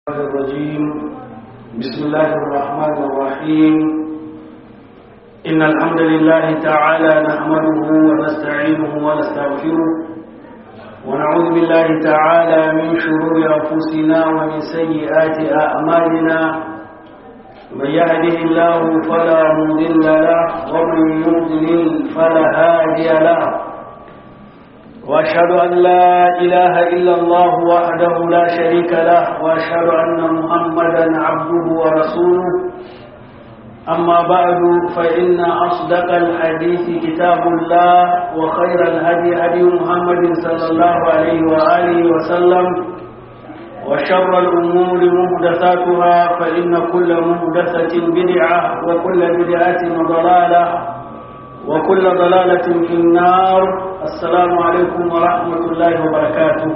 الرجيم بسم الله الرحمن الرحيم إن الحمد لله تعالى نحمده ونستعينه ونستغفره ونعوذ بالله تعالى من شرور أنفسنا ومن سيئات أعمالنا من يهده الله فلا مضل له ومن يضلل فلا هادي له واشهد ان لا اله الا الله وحده لا شريك له واشهد ان محمدا عبده ورسوله اما بعد فان اصدق الحديث كتاب الله وخير الهدي هدي محمد صلى الله عليه واله وسلم وشر الامور محدثاتها فان كل محدثه بدعه وكل بدعه ضلاله وكل ضلاله في النار السلام عليكم ورحمة الله وبركاته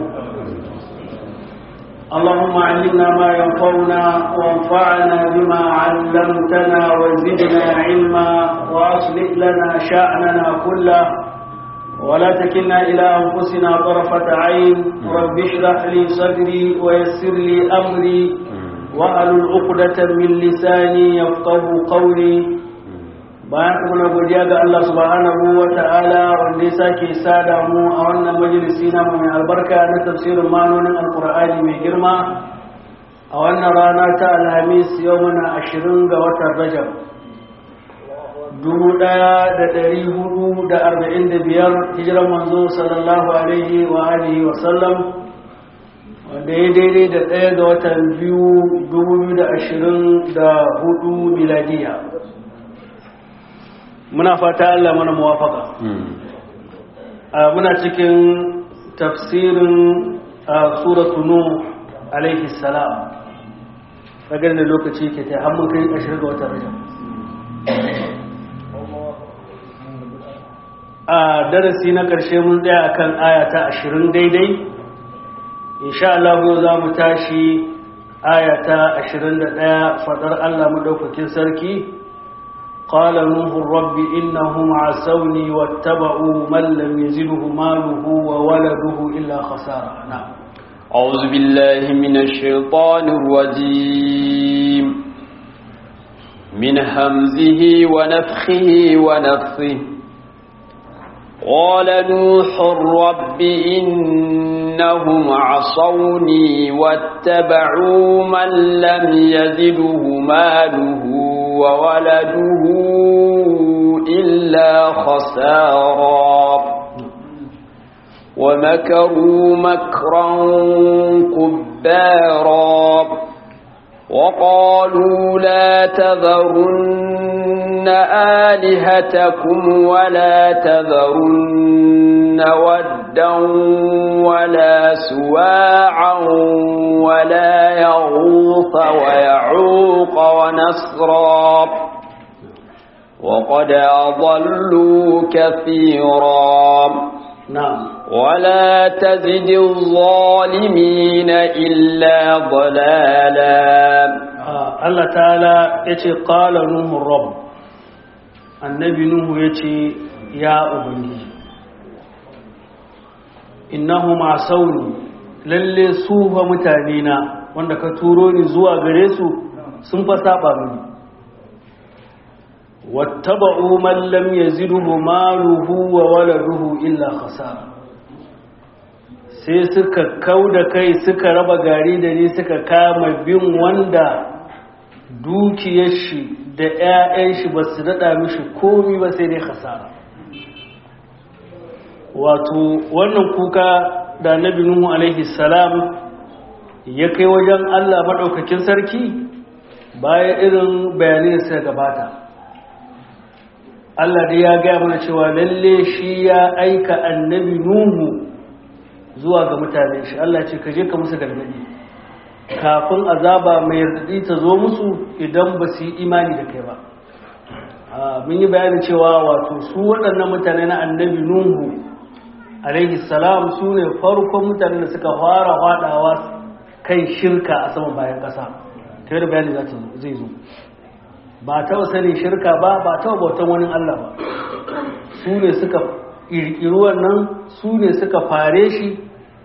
اللهم علمنا ما ينفعنا وانفعنا بما علمتنا وزدنا علما وأصلح لنا شأننا كله ولا تكلنا إلى أنفسنا طرفة عين رب اشرح لي صدري ويسر لي أمري وأهل عقدة من لساني يفقه قولي bayan kuma na godiya ga Allah subhanahu wa ta'ala wanda ya sake sada mu a wannan majalisi na mai albarka na tafsirin manonin alkur'ani mai girma a wannan rana ta alhamis yau muna ashirin ga watan rajab dubu ɗaya da ɗari hudu da arba'in da biyar hijiran manzo sallallahu alaihi wa alihi wa sallam wanda ya daidai da ɗaya ga watan biyu dubu da ashirin da hudu miladiya muna fata Allah mana muwafaka muna cikin tafsirin suratu nuh alaihi salam kaga da lokaci ke ta mun kai ashirin ga watan rajab a darasi na karshe mun tsaya akan aya ta ashirin daidai insha Allah yau za mu tashi aya ta ashirin da ɗaya faɗar Allah madaukakin sarki قال نوح رب إنهم عسوني واتبعوا من لم يزله ماله وولده إلا خسارة نعم أعوذ بالله من الشيطان الرجيم من همزه ونفخه ونفثه قال نوح رب إنهم عصوني واتبعوا من لم يزده ماله وولده إلا خسارا ومكروا مكرا كبارا وقالوا لا تذرن آلهتكم ولا تذرن ودا ولا سواعا ولا يغوث ويعوق ونسرا وقد أضلوا كثيرا نعم ولا تزد الظالمين إلا ضلالا آه الله تعالى يتي قال نوح الرب النبي نوح يتي يا أبني إنهم عصوني lalle su fa mutane na wanda ka turo ni zuwa gare su sun fa saba mini wattaba'u man lam yazidhu maluhu wa waladuhu illa khasara sai suka kauda kai suka raba gari da ni suka kama bin wanda dukiyar shi da 'ya'yan shi ba su daɗa mishi komi ba sai dai khasara wato wannan kuka da nabi nuhu alaihi salam ya kai wajen Allah maɗaukakin sarki bayan irin bayanai da suka gabata Allah da ya gaya mana cewa lalle shi ya aika annabi nuhu zuwa ga mutane shi Allah ce ka je ka musu gargadi kafin azaba mai radadi ta zo musu idan ba su yi imani da kai ba mun yi bayanin cewa wato su waɗannan mutane na annabi nuhu alaihi salam su ne farkon mutane da suka fara faɗawa kan shirka a saman bayan ƙasa ta yadda bayani zai zo ba ta sanin shirka ba ba ta bautan wani Allah ba su ne suka ƙirƙiri wannan su ne suka fare shi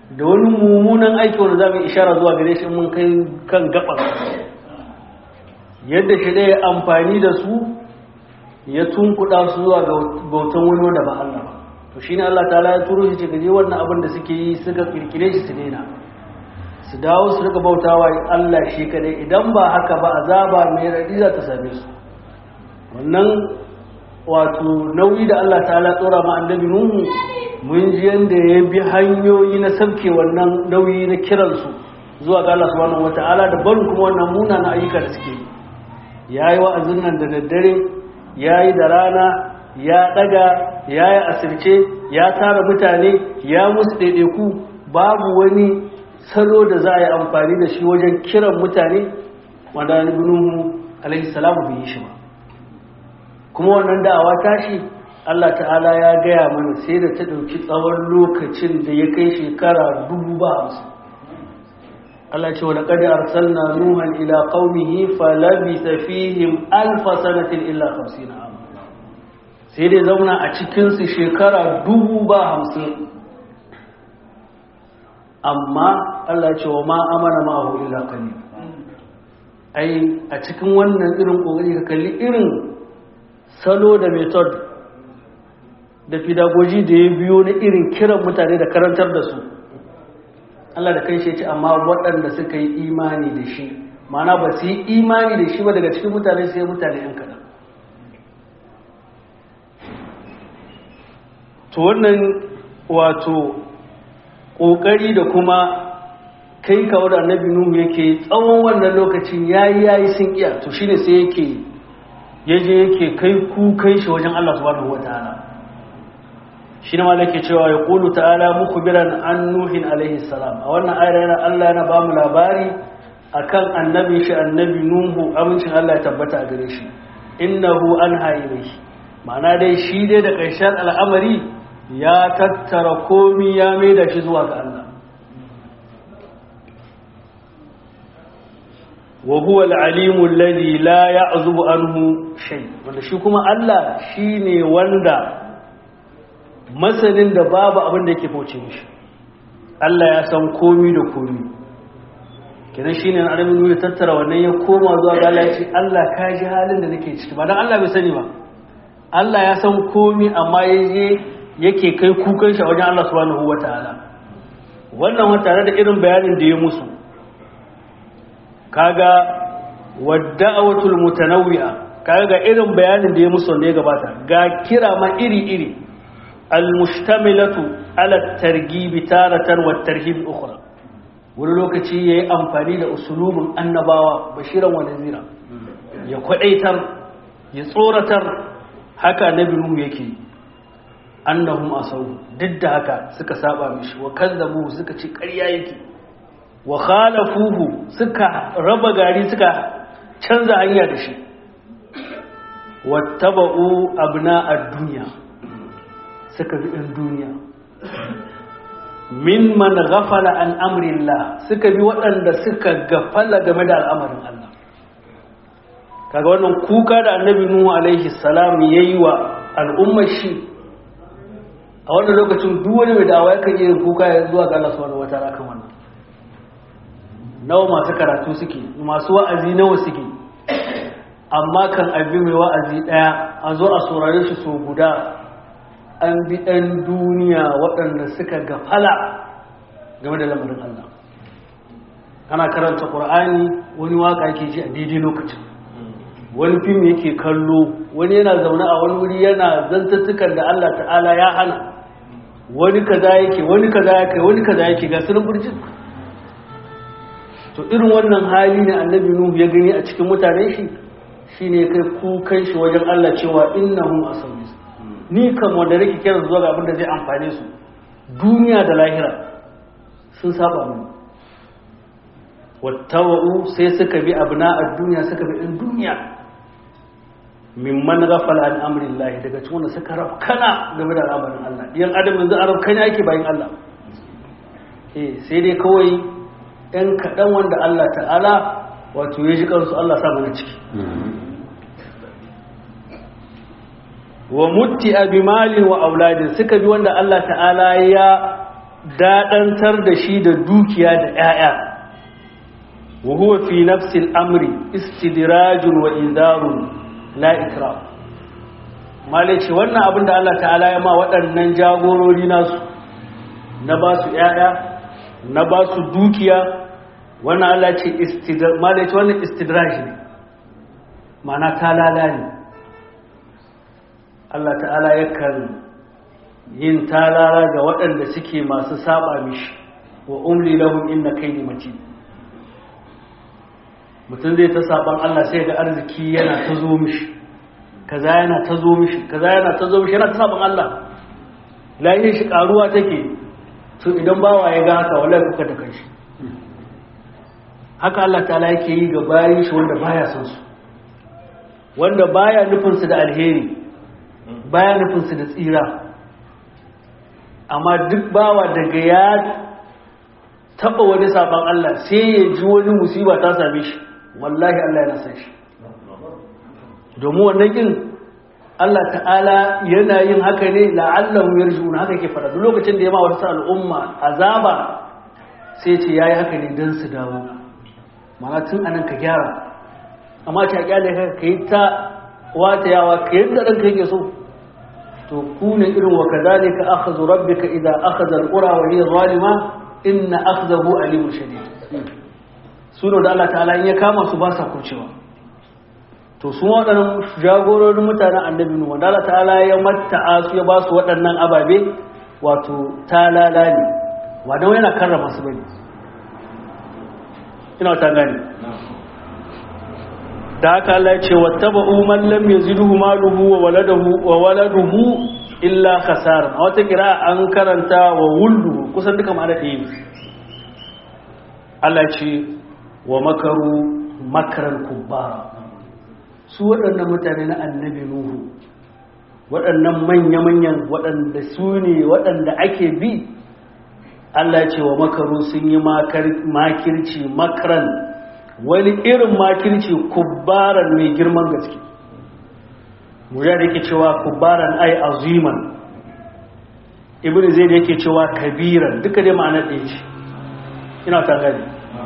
da wani mummunan aiki wanda za mu ishara zuwa gare shi mun kai kan gabar yadda shi ɗaya amfani da su ya tunkuɗa su zuwa ga bautan wani wanda ba Allah ba to shine Allah ta'ala ya turo shi ce gaje wannan abin da suke yi suka kirkire shi su daina su dawo su rika bautawa Allah shi kadai idan ba haka ba azaba mai radi za ta same su wannan wato nauyi da Allah ta'ala tsora ma annabi Nuhu mun ji yanda ya bi hanyoyi na sabke wannan nauyi na kiransu zuwa ga Allah subhanahu wata'ala da barin kuma wannan munanan ayyuka da suke yi yayi wa'azin nan da daddare yayi da rana ya daga yayi asirce ya tara mutane ya musu daidaiku babu wani salo da za a yi amfani da shi wajen kiran mutane wanda annabi Nuhu alaihi salamu bai yi shi ba kuma wannan da'awa tashi Allah ta'ala ya gaya mana sai da ta ɗauki tsawon lokacin da ya kai shekara dubu ba hamsin Allah ce wani ƙadi arsalna nuhan ila qaumihi falabisa fihim alfa sanatin illa hamsin amma sai dai zauna a cikinsu shekara dubu ba hamsin amma Allah ce wa ma amana ma'ahu illa qalil ai a cikin wannan irin kokari ka kalli irin salo da method da fidagoji da ya biyo na irin kiran mutane da karantar da su Allah da kai shi ce amma waɗanda suka yi imani da shi mana ba su yi imani da shi ba daga cikin mutane sai mutane yan kaɗan to wannan wato ƙoƙari da kuma kai kawo da annabi nuhu yake tsawon wannan lokacin yayi yayi sun iya to shine sai yake yaje yake kai kukan shi wajen Allah subhanahu wataala shi ne malake cewa ya ƙulu ta'ala muku biran an nuhin alaihi salam a wannan ayar yana Allah yana ba mu labari akan annabi shi annabi nuhu amincin Allah ya tabbata a gare shi innahu an haire shi ma'ana dai shi dai da ƙarshen al'amari ya tattara komi ya mai da shi zuwa ga Allah wa huwa al-alimu alladhi la ya'zubu anhu shay wanda shi kuma Allah shine wanda masanin da babu abin da yake bauce mishi Allah ya san komi da komi kenan shine an adamin nuna tattara wannan ya koma zuwa ga Allah ya ce Allah ka ji halin da nake ciki ba dan Allah bai sani ba Allah ya san komi amma yaje yake kai kukan shi a wajen Allah subhanahu wataala wannan wa tare da irin bayanin da ya musu kaga wadda'awatul mutanawwi'a kaga ga irin bayanin da ya musu wanda ya gabata ga kira ma iri iri المشتملة على الترغيب تارة والترهيب أخرى wani lokaci ya yi amfani da usulubin annabawa bashiran wa nazira ya kwadaitar ya tsoratar haka na binu yake annahum asau duk da haka suka saba mishi wa kazzabu suka ci ƙarya yake wa khalafuhu suka raba gari suka canza hanya da shi wattaba'u abna ad-dunya suka bi ɗan duniya min man ghafala an amrillah suka bi waɗanda suka gafala game da al'amarin Allah kaga wannan kuka da annabi nuhu alaihi salam yayi wa al'ummar shi a wannan lokacin duk wani mai da'awa yakan yi kuka ya zuwa ga Allah subhanahu wataala kan wannan nawa masu karatu suke masu wa'azi nawa suke amma kan abi mai wa'azi daya a zo a saurare shi so guda an bi ɗan duniya waɗanda suka gafala game da lamarin Allah ana karanta ƙur'ani wani waka yake ji a daidai lokacin wani fim yake kallo wani yana zaune a wani wuri yana zantattukan da Allah ta'ala ya hana wani kaza yake wani kaza yake wani kaza yake ga sunan burjin to irin wannan hali ne annabi nuhu ya gani a cikin mutanen shi shine kai kukan shi wajen Allah cewa innahum asawu ni kan wanda nake kira zuwa ga abin da zai amfane su duniya da lahira sun saba mu wattaba'u sai suka bi abna a duniya suka bi ɗin duniya mimman ghafala an amri Allah daga cikin wanda suka rafkana game da al'amarin Allah yan adam yanzu a rafkana yake bayan Allah eh sai dai kawai ɗan kaɗan wanda Allah ta'ala wato ya ji kansu Allah sa mana ciki wa mutti abi malin wa auladin suka bi wanda Allah ta'ala ya daɗantar da shi da dukiya da ‘ya'ya wa huwa fi nafsil amri istidirajun wa inzarun la ikram malice wannan abin da Allah ta'ala ya ma waɗannan jagorori nasu na ba su ‘ya'ya na ba su dukiya wannan Allah ce malice wannan istidraj ne mana talala ne Allah ta'ala yakan yin talala ga waɗanda suke masu saba mishi wa umli lahum inna kaydi matin mutum zai ta saban Allah sai ga arziki yana ta zo mishi kaza yana ta zo mishi kaza yana ta zo mishi yana ta saban Allah layin shi karuwa take to idan bawa ya ga haka wallahi kuka da kanshi haka Allah ta'ala yake yi ga bayin shi wanda baya son su wanda baya nufin su da alheri baya nufin su da tsira amma duk bawa daga ya taba wani saban Allah sai ya ji wani musiba ta same shi wallahi Allah yana san shi domin wannan kin Allah ta'ala yana yin haka ne la'allahu yarjuna haka ke fara duk lokacin da ya ma wasu al'umma azaba sai ce yayi haka ne dan su dawo mana tun anan ka gyara amma ta kyale ka kai ta wata yawa kai yadda ranka yake so to ku ne irin wa kadhalika akhadhu rabbika idha akhadha al-qura wa hiya zalima inna akhdahu alimun shadid suno da Allah ta'ala in ya kama su ba sa kurcewa to su waɗannan jagororin mutanen annabi nuhu wanda Allah ta'ala ya matta'a su ya ba su waɗannan ababe wato talala ne wadan yana karrama su bane ina ta gani da haka Allah ya ce wattaba'u man lam yazidhu maluhu wa waladuhu wa waladuhu illa khasara a wata kira an karanta wa wuldu kusan duka ma'ana ɗaya ne Allah ya ce wa makaru makaran kubbara su waɗannan mutane na annabi nuhu waɗannan manya-manyan waɗanda su ne waɗanda ake bi Allah ya ce wa makaru sun yi makirci makaran wani irin makirci kubbaran mai girman gaske muja da yake cewa kubbaran ai aziman ibn zaid yake cewa kabiran duka dai ma'anar ɗaya ce ina ta gani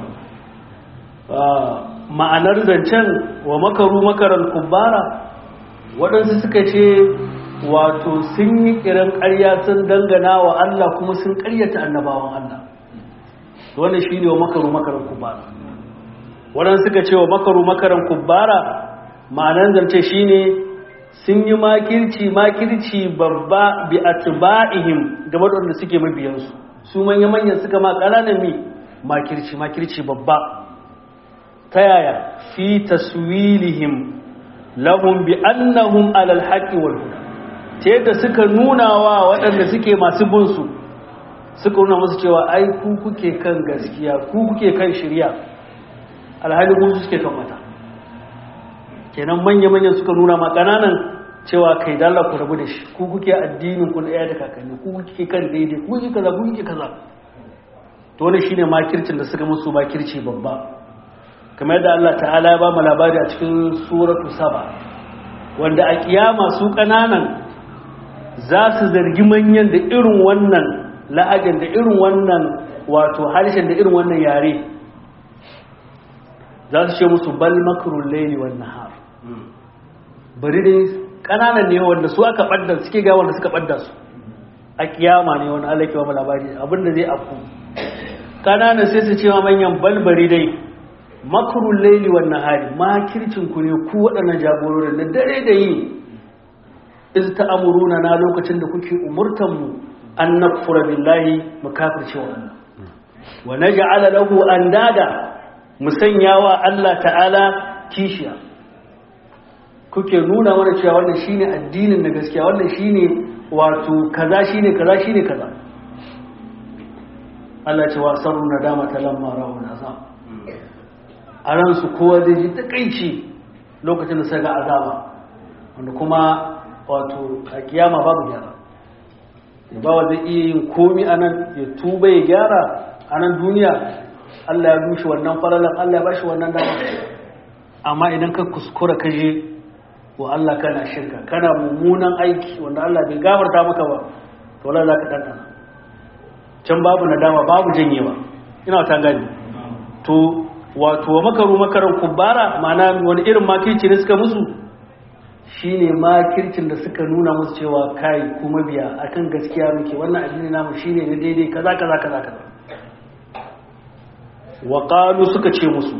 ma'anar zancen wa makaru makaran kubbara waɗansu suka ce wato sun yi kiran ƙarya sun dangana wa Allah kuma sun ƙaryata annabawan Allah wannan shi ne wa makaru makaran kubbara waɗansu suka ce wa makaru makaran kubbara ma'anar zance shi ne sun yi makirci makirci babba bi atba'ihim game da wanda suke mabiyansu su manya-manyan suka ma ƙananan mi makirci makirci babba ta yaya fi taswilihim lahum bi annahum alal haqqi wal huda ta yadda suka nuna wa waɗanda suke masu bin su suka nuna musu cewa ai ku kuke kan gaskiya ku kuke kan shirya alhali ku suke kan mata kenan manya-manyan suka nuna ma ƙananan cewa kai dalla ku rabu da shi ku kuke addinin ku na ɗaya da kakanni ku kuke kan daidai ku kuke kaza ku kuke kaza to wannan shine makircin da suka musu makirci babba kamar yadda Allah ta'ala ya ba mu labari a cikin suratu saba wanda a kiyama su kananan za su zargi manyan da irin wannan la'ajin da irin wannan wato harshen da irin wannan yare za su ce musu bal makrul layli wan nahar bari dai kananan ne wanda su aka badda suke ga wanda suka badda su a kiyama ne wani Allah ke ba mu labari abinda zai afku kananan sai su ce ma manyan balbari dai makarun laili wa nahari makircin ku ne ku waɗannan jagororin na dare da yi iz ta'amuruna na lokacin da kuke umurtan mu an nakfura billahi mu kafirce wa Allah wa naj'ala lahu andada mu sanya wa Allah ta'ala kishiya kuke nuna mana cewa wannan shine addinin na gaskiya wannan shine wato kaza shine kaza shine kaza Allah ce wa sarru nadama talamma ra'un azab a ransu kowa zai ji takaici lokacin da sai ga azaba wanda kuma wato a kiyama babu gyara bawa zai iya yin komi a nan ya tuba ya gyara a nan duniya Allah ya rushe wannan falalan Allah ya bashi wannan dama amma idan ka kuskura ka je wa Allah kana shirka kana mummunan aiki wanda Allah bai gafarta maka ba to Allah za ka ɗanɗana can babu nadama babu janyewa ina ta gani to wato makaru makaran kubara ma'ana wani irin makirci ne suka musu shine makircin da suka nuna musu cewa kai kuma biya akan gaskiya muke wannan addini namu shine na daidai kaza kaza kaza kaza wa qalu suka ce musu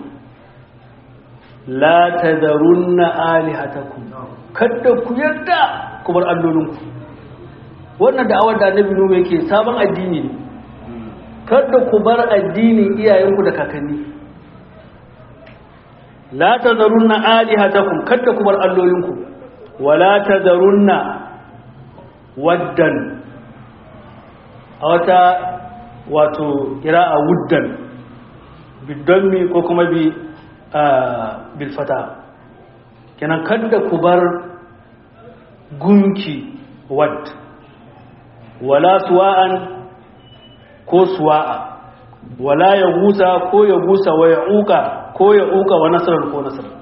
la tadarunna alihatakum kada ku yarda ku bar allolinku wannan da'awar da annabi nuhu yake sabon addini ne kada ku bar addinin iyayenku da kakanni la tadarunna alihatakum kada ku bar allolinku wala tadarunna waddan a wata wato kira'a wuddan bidonmi ko kuma bi bilfata kenan kada ku bar gunki wad wala suwa'an ko suwa'a wala ya gusa ko ya gusa wa ya uka ko ya uka wa nasarar ko nasarar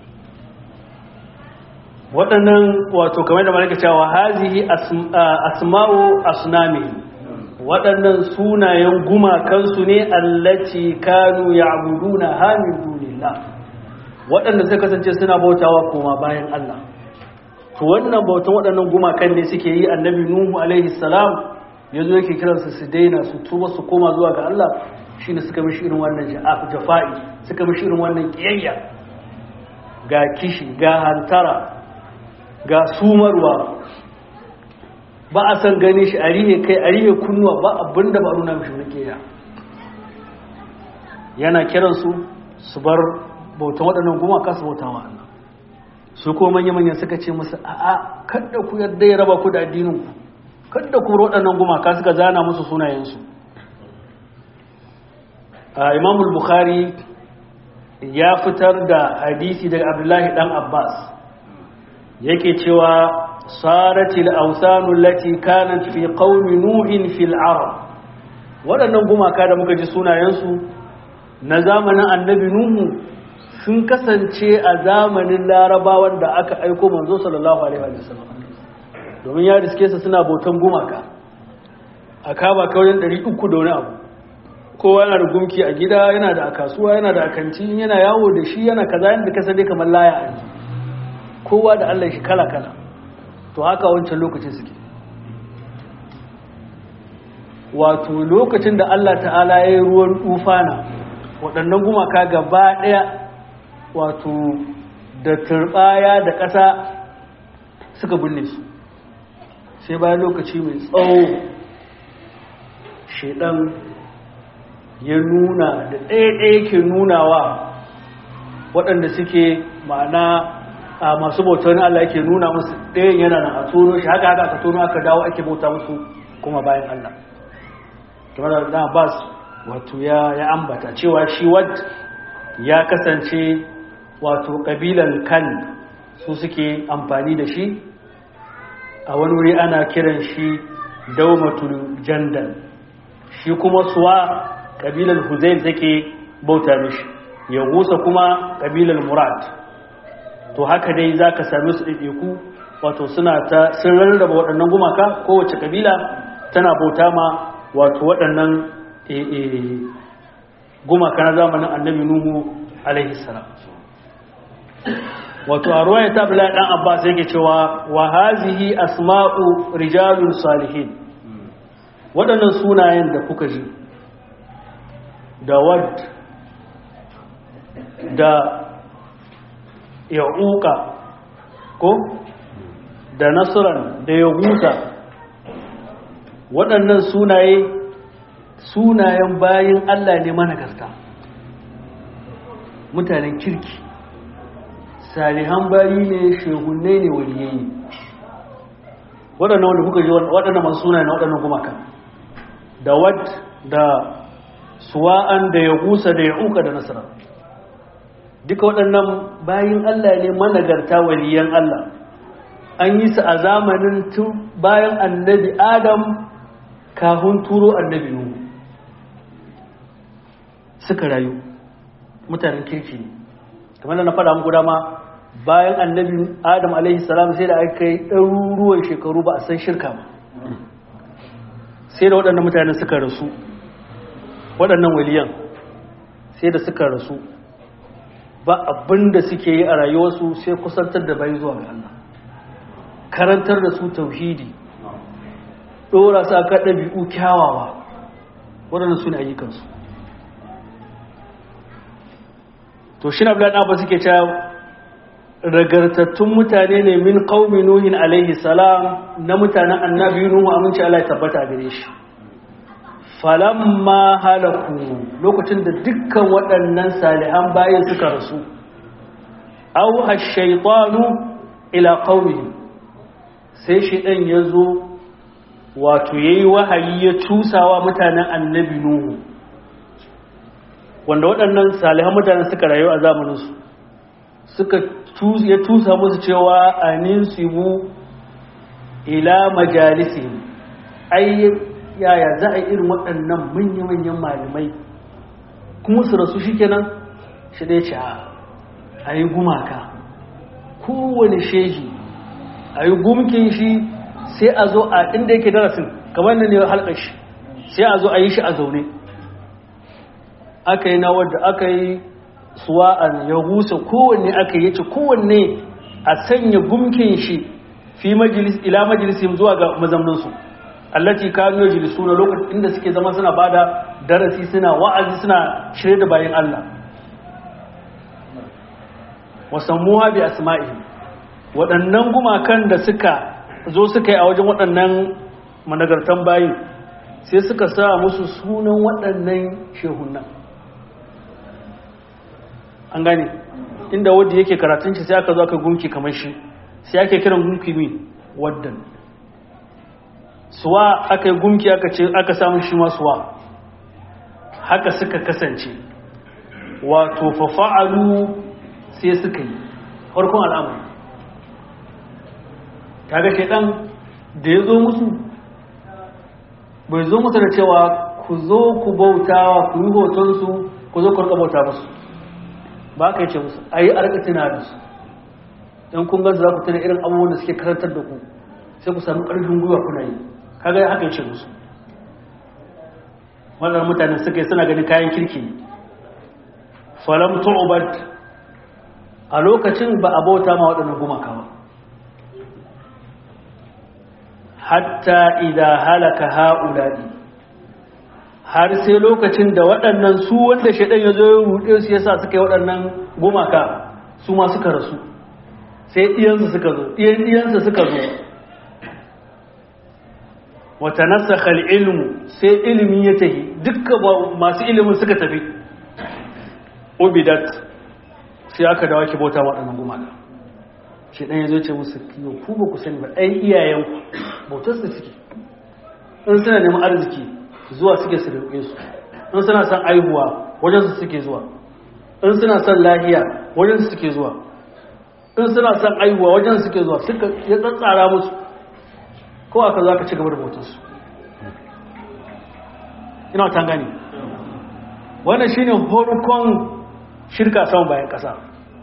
waɗannan wato kamar da malaka cewa hazihi asma'u asnami waɗannan sunayen gumakansu ne allaci kanu ya'buduna hamin dunillah waɗanda suka kasance suna bautawa koma bayan Allah to wannan bautan waɗannan gumakan ne suke yi annabi nuhu alaihi salam yazo yake kiransu su daina su tuba su koma zuwa ga Allah shine suka mishi irin wannan jafa'i suka mishi irin wannan kiyayya ga kishi ga hantara ga sumarwa ba a san gani shi a rihe kai a rihe kunnuwa ba abinda ba nuna mishi wani keya yana kiransu su bar bautan waɗannan gumaka su bauta wa Allah su ko manya-manya suka ce musu a'a kadda ku yadda ya raba ku da addininku kadda ku waɗannan gumaka suka zana musu sunayensu a imamul bukhari ya fitar da hadisi daga abdullahi dan abbas yake cewa saratil awsanu lati kanat fi qaumi nuhin fil arab waɗannan gumaka da muka ji sunayensu na zamanin annabi nuhu sun kasance a zamanin larabawan da aka aiko manzo sallallahu alaihi wa sallam domin ya riske su suna bautan gumaka a kaba kauyen 300 da wani abu kowa yana da gumki a gida yana da a kasuwa yana da a kanti yana yawo da shi yana kaza yadda ka sani kamar laya a yanzu kowa da Allah shi kala-kala to haka wancan lokacin suke wato lokacin da Allah ta'ala ya yi ruwan tufana waɗannan gumaka gaba ɗaya wato da turbaya da ƙasa suka binne su sai bayan lokaci mai tsawo shaidan ya nuna da ɗaya-ɗaya ke nunawa waɗanda suke ma'ana a masu bautar Allah yake nuna musu ɗayan yana na a tono shi haka haka aka tono aka dawo ake bauta musu kuma bayan Allah kamar da Abbas wato ya ya ambata cewa shi wad ya kasance wato kabilan kan su suke amfani da shi a wani wuri ana kiran shi daumatul jandal shi kuma suwa kabilan huzail take bauta mishi ya gusa kuma kabilan murad to haka dai za ka sami su ɗaiɗaiku wato suna ta sun rarraba waɗannan gumaka kowace kabila tana bauta ma wato waɗannan gumaka na zamanin annabi nuhu alaihi salam wato a ruwaya ta bila ɗan abbas yake cewa wa hazihi asma'u rijalun salihin waɗannan sunayen da kuka ji da wad da ya'uka ko da nasiran da ya huta waɗannan sunaye sunayen bayan Allah ne managarta mutanen kirki salihan bayi ne shehunne ne waliyayi waɗannan wanda kuka ji waɗannan masu sunaye na waɗannan gumaka da wad da suwa'an da ya husa da ya uka da nasiran duka waɗannan bayin Allah ne managarta waliyan Allah an yi su a zamanin tun bayan annabi Adam kafin turo annabi Nuhu suka rayu mutanen kirki ne kamar da na faɗa muku dama bayan annabi Adam alaihi salam sai da aka yi ɗaruruwan shekaru ba a san shirka ba sai da waɗannan mutane suka rasu waɗannan waliyan sai da suka rasu ba abin da suke yi a rayuwarsu sai kusantar da bai zuwa ga Allah karantar da su tauhidi ɗora su aka ɗabi'u kyawawa waɗannan su ne ayyukansu to shi na ba suke cewa ragartattun mutane ne min qaumi nuhin alaihi salam na mutanen annabi nuhu aminci Allah ya tabbata gare shi falamma halaku lokacin da dukkan waɗannan salihan bayan suka rasu aw ash-shaytanu ila qaumihi sai shi dan yazo wato yayi wahayi ya tusawa mutanen annabi nuhu wanda waɗannan salihan mutanen suka rayu a zamaninsu suka ya tusa musu cewa anin sibu ila majalisi ai yaya za a irin waɗannan manya-manyan malamai kuma su rasu shi kenan shi dai ce a yi gumaka kowane shehi a yi gumkin shi sai a zo a inda yake darasin kamar da ne halkar shi sai a zo a yi shi a zaune aka yi na wadda aka yi suwa'an ya husa kowanne aka yi ce kowanne a sanya gumkin shi fi majalis ila majalisim zuwa ga mazamninsu allati kanu yajlisu na lokacin inda suke zama suna bada darasi suna wa'azi suna shirye da bayan Allah wasammuha bi asma'ihim waɗannan gumakan da suka zo suka yi a wajen waɗannan managartan bayin sai suka sa musu sunan waɗannan shehunan an gane inda wadda yake karatun shi sai aka zo aka gunki kamar shi sai ake kiran gunki mi waddan suwa aka yi gunki aka ce aka samu shi ma suwa haka suka kasance wato fafa'alu sai suka yi farkon al'amari kaga shaidan da ya zo musu bai zo musu da cewa ku zo ku bautawa ku yi hotonsu ku zo ku rika bauta musu ba ka yi ce musu a yi arkatina da su don kun gansu za ku tuna irin abubuwan da suke karantar da ku sai ku sami ƙarfin gwiwa kuna yi kaga ya haka yi ce musu wannan mutanen suka yi suna ganin kayan kirki falam tu'bad a lokacin ba a bauta ma waɗannan gumaka ba hatta idan halaka ha'uladi har sai lokacin da waɗannan su wanda shaɗan ya zo ya ruɗe su yasa suka yi waɗannan gumaka su ma suka rasu sai ɗiyansu suka zo ɗiyansu suka zo wata nasa ilmu sai ilimi ya tafi dukkan masu ilimin suka tafi obidat sai aka dawa ki bauta waɗannan gumaka shi ɗan ya zo ce musu kiyo ku ba ku sani ba ɗan iyayenku bautar su suke in suna neman arziki zuwa suke su roƙe su in suna son aihuwa wajen su suke zuwa in suna son lahiya wajen su suke zuwa in suna son aihuwa wajen su suke zuwa suka ya tsatsara musu ko aka za ka ci gaba da bautar su ina wata gani wannan shine horukon shirka sama bayan ƙasa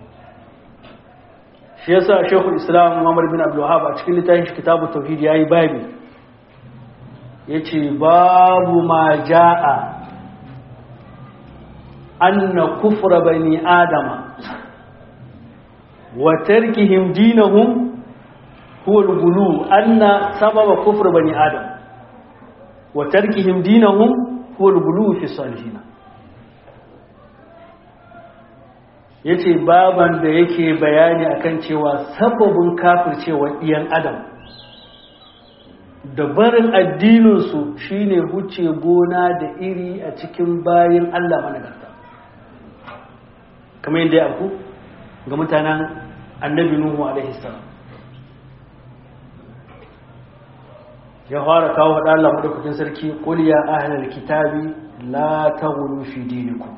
shi yasa shekul islam muhammad bin abdullahab a cikin littafin shi kitabu tauhid yayi babi yace babu ma jaa anna kufra bani adama wa tarkihim dinahum huwa al-ghulu anna sababa kufr bani adam wa tarkihim dinahum huwa al-ghulu fi salihin ya ce baban da yake bayani akan cewa sababin kafircewa iyan adam da barin addininsu shine huce gona da iri a cikin bayan Allah managarta kamar yadda ya aku ga mutanen annabi Nuhu alaihi salam ya fara kawo faɗa Allah madaukakin sarki qul ya ahlal kitabi la taghlu fi dinikum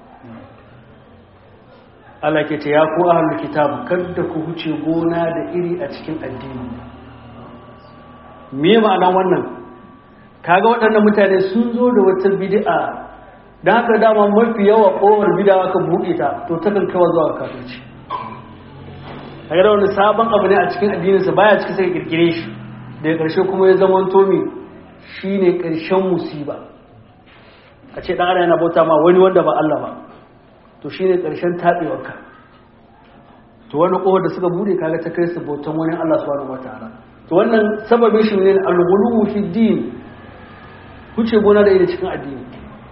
Allah ke ce ya ku ahlul kitab kada ku huce gona da iri a cikin addini me ma'ana wannan kaga waɗannan mutane sun zo da wata bid'a dan haka dama mafi yawa kowar bid'a ka buɗe ta to ta kan kawo zuwa kafirci kaga wani sabon abu ne a cikin addininsa baya cikin sai kirkire shi daga ƙarshe kuma ya zama tomi shine ƙarshen musiba a ce ɗan adam yana bauta ma wani wanda ba Allah ba to shine ƙarshen taɓewarka to wani ƙofar da suka bude kaga ta kai su bautan wani Allah subhanahu wataala to wannan sababin shi ne al-ghuluwu fi din kuce gona da ida cikin addini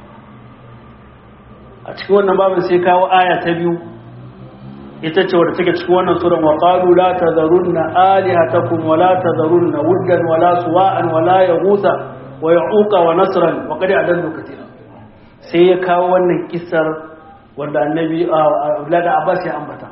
a cikin wannan babin sai kawo aya ta biyu ita ce wadda take cikin wannan suran wa qalu la tadharunna alihatakum wa la tadharunna wuddan wa la suwa'an wa la yaghutha wa ya'uqa wa nasran wa qad adallu katira sai ya kawo wannan kissar wanda annabi Abdullah da Abbas ya ambata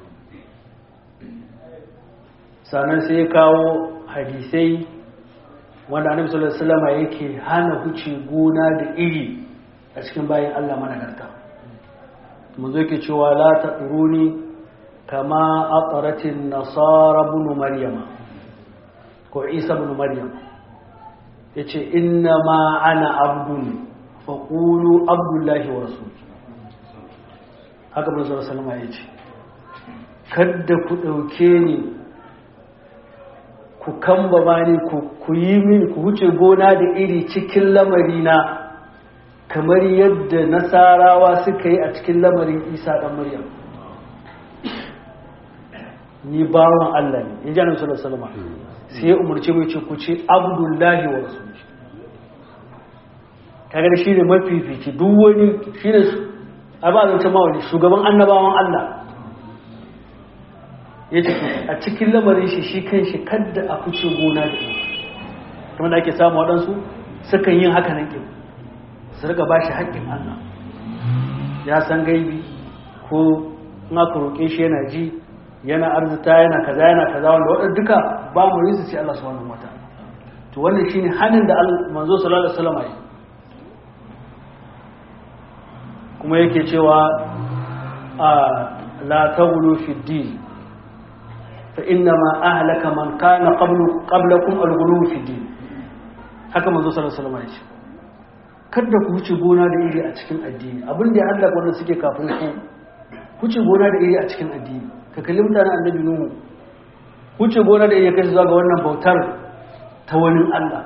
sannan sai ya kawo hadisai wanda annabi sallallahu alaihi wasallam yake hana huce gona da iri a cikin bayan Allah managarta mun zo yake cewa la taquruni kama aqratin nasara ibn maryama ko isa ibn maryam yace inna ma ana abdun faqulu abdullahi wa rasul haka manzo sallallahu alaihi wasallam yace kada ku dauke ni ku kamba bani ku yi min ku huce gona da iri cikin lamarina kamar yadda nasarawa suka yi a cikin lamarin isa ɗan maryam ni bawan Allah ne in ji annabi sallallahu alaihi wasallam sai ya umarci mai ce ku ce abdullahi wa rasuluhu kaga shi ne mafifici duk wani shi ne a ba zance mawali shugaban annabawan Allah ya ce a cikin lamarin shi shi kan shi kadda a fice gona da iri kamar da ake samu waɗansu sukan yin haka nan kin su riga ba shi haƙƙin Allah ya san gaibi ko in aka roƙe shi yana ji yana arzita yana kaza yana kaza wanda waɗanda duka ba mu yi su ce Allah subhanahu wataala to wannan shine hanin da manzo sallallahu alaihi wasallam yi kuma yake cewa a la taghlu fi din fa inna ma ahlaka man kana qablu qablakum al-ghulu fi din haka manzo sallallahu alaihi wasallam ya ce kada ku wuce gona da iri a cikin addini abin da ya hallaka wanda suke kafin ku wuce gona da iri a cikin addini ka kalli mutanen annabi nuhu wuce gona da iri ya kai zuwa ga wannan bautar ta wani Allah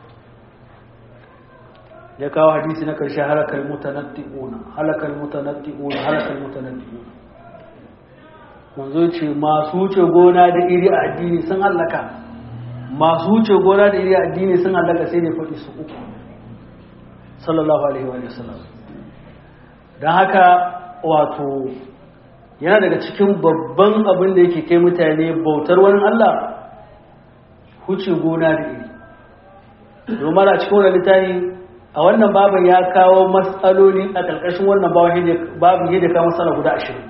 ya kawo hadisi na karshe halakal mutanatti'una halakal mutanatti'una halakal mutanatti'una manzo ce masu wuce gona da iri a addini sun halaka masu wuce gona da iri a addini sun halaka sai ne faɗi su uku sallallahu alaihi wa sallam don haka wato yana daga cikin babban abin da yake kai mutane bautar wani Allah huce gona da iri domin a cikin wani littafi a wannan babin ya kawo matsaloli a ƙarƙashin wannan babin yadda kawo matsala guda ashirin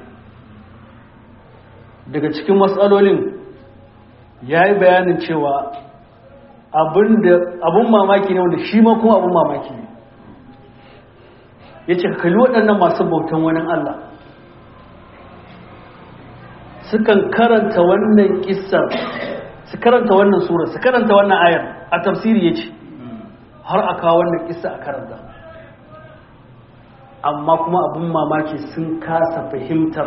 daga cikin matsalolin ya yi bayanin cewa abin mamaki ne wanda shi ma kuma abin mamaki ne ya ce kalli waɗannan masu bautan wani Allah sukan karanta wannan ƙisar su karanta wannan sura su karanta wannan ayar a tafsiri ya ce har a kawo wannan ƙisa a karanta amma kuma abin mamaki sun kasa fahimtar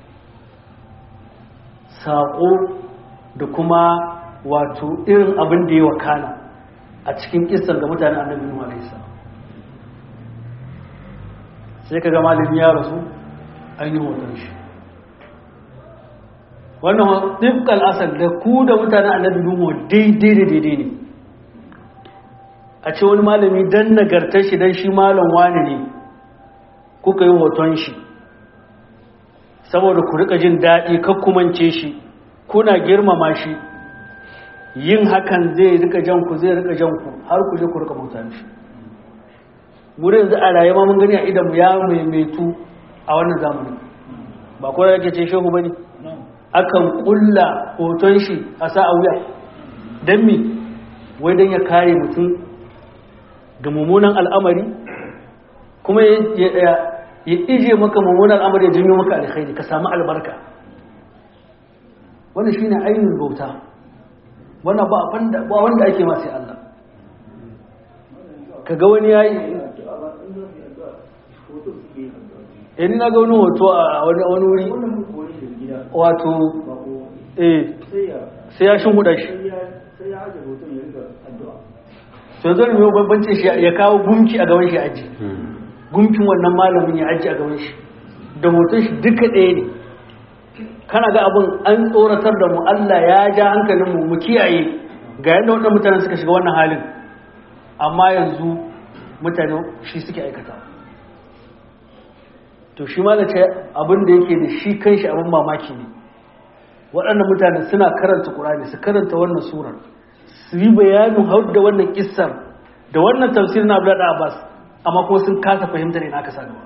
saƙo da kuma wato irin abin da ya wakana a cikin ƙisar ga mutane annabi Nuhu alaihi salam sai ka ga malami ya rasu an yi hoton shi wannan ɗifkal asal da ku da mutanen annabi nuhu daidai da daidai ne a ce wani malami dan nagartar shi dan shi malam wani ne kuka yi hoton shi saboda ku rika jin daɗi kakkumance shi kuna girmama shi yin hakan zai rika jan ku zai rika jan ku har ku je ku rika bauta shi mu yanzu a rayuwa mun gani a idan ya maimaitu a wannan zamanin ba ko yake ce shehu bane akan kulla hoton shi a sa a wuya dan me wai dan ya kare mutum ga mummunan al'amari kuma ya ije maka mummunan al'amari ya janyo maka alkhairi ka samu albarka wannan shine ainihin bauta wannan ba wanda ba wanda ake ma sai Allah kaga wani yayi eh ni na ga wani hoto a wani wani wuri wato eh sai ya shin huda shi to yanzu ne bambancin shi ya kawo gumki a gaban shi aji gumkin wannan malamin ya aji a gaban shi da hoton shi duka ɗaya ne kana ga abin an tsoratar da mu Allah ya ja hankalin mu mu kiyaye ga yadda waɗannan mutanen suka shiga wannan halin amma yanzu mutane shi suke aikata to shi ma da ce abin da yake da shi kanshi abin mamaki ne waɗannan mutane suna karanta ƙur'ani su karanta wannan surar su yi bayanin hau da wannan kissar da wannan tafsir na Abdullah Abbas amma kuma sun kasa fahimtar ina aka sa gaba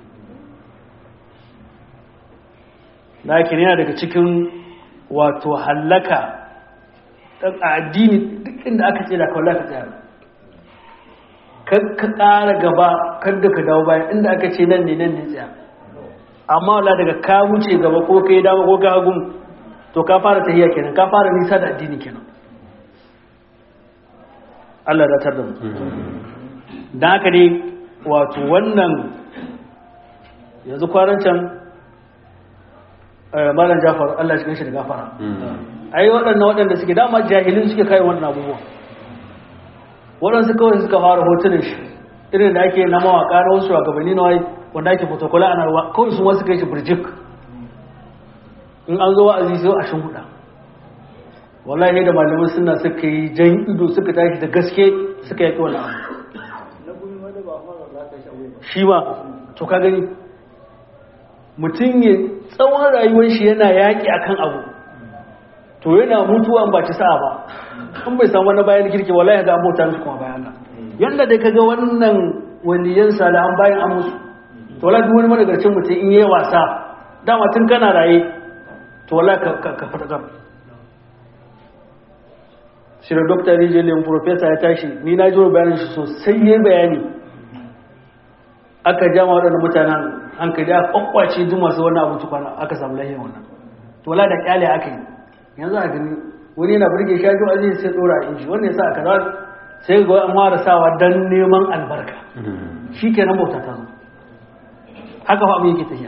lakin yana daga cikin wato hallaka a addini duk inda aka ce da kawai ka tsaya kan ka ƙara gaba kan da ka dawo baya inda aka ce nan ne nan ne tsaya amma wala daga ka wuce gaba ko kai dama ko ka hagun to ka fara tahiya kenan ka fara nisa da addini kenan Allah da tar da mu dan haka ne wato wannan yanzu kwanan can malam Jafar Allah shi shi da gafara ai waɗannan waɗanda suke dama jahilin suke kai wannan abubuwa waɗansu kawai suka fara hotunan shi irin da ake na mawaka na wasu shugabanni na wai wanda ake fotokola ana ruwa kawai sun wasu kai shi birjik in an zo wa'azi sai a shin huda wallahi da malaman suna suka yi jan ido suka tashi da gaske suka yaki wani abu shi ma to ka gani mutum ya tsawon rayuwar shi yana yaƙi akan abu to yana mutuwa ba ci sa'a ba in bai samu wani bayan kirki wallahi ga abota musu kuma bayan nan yanda dai kaga wannan waliyan salihan bayan an musu to wallahi duk wani madagarcin mutum in yayi wasa dama tun kana raye to wallahi ka ka fata gam shi da dokta rijiyar professor ya tashi ni na ji bayanin shi sosai yayi bayani aka jama waɗannan mutanen hankali a kwakwace duk masu wani abinci kwana aka samu lahiyar wannan to wala da kyale aka yi yanzu a gani wani yana burge shi ajo aziz sai dora a inji wannan yasa aka zar sai ga an fara sawa dan neman albarka shikenan bauta ta zo haka fa abin yake tafiya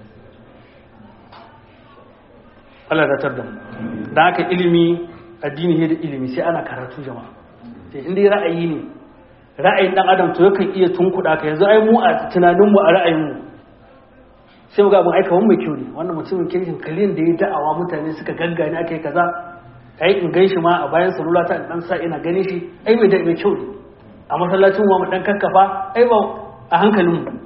Allah da tar da mu da haka ilimi addini ne da ilimi sai ana karatu jama'a sai inda ra'ayi ne ra'ayin dan adam to yakan iya tunkuɗa ka yanzu ai mu a tunanin mu a ra'ayin mu sai mu ga abin aika wani mai kyau ne wannan mutumin kirkin kalin da ya da'awa mutane suka gaggane aka yi kaza ai in gan shi ma a bayan salula ta dan sa ina ganin shi ai mai da mai kyau ne a masallacin mu dan kakkafa ai ba a hankalin mu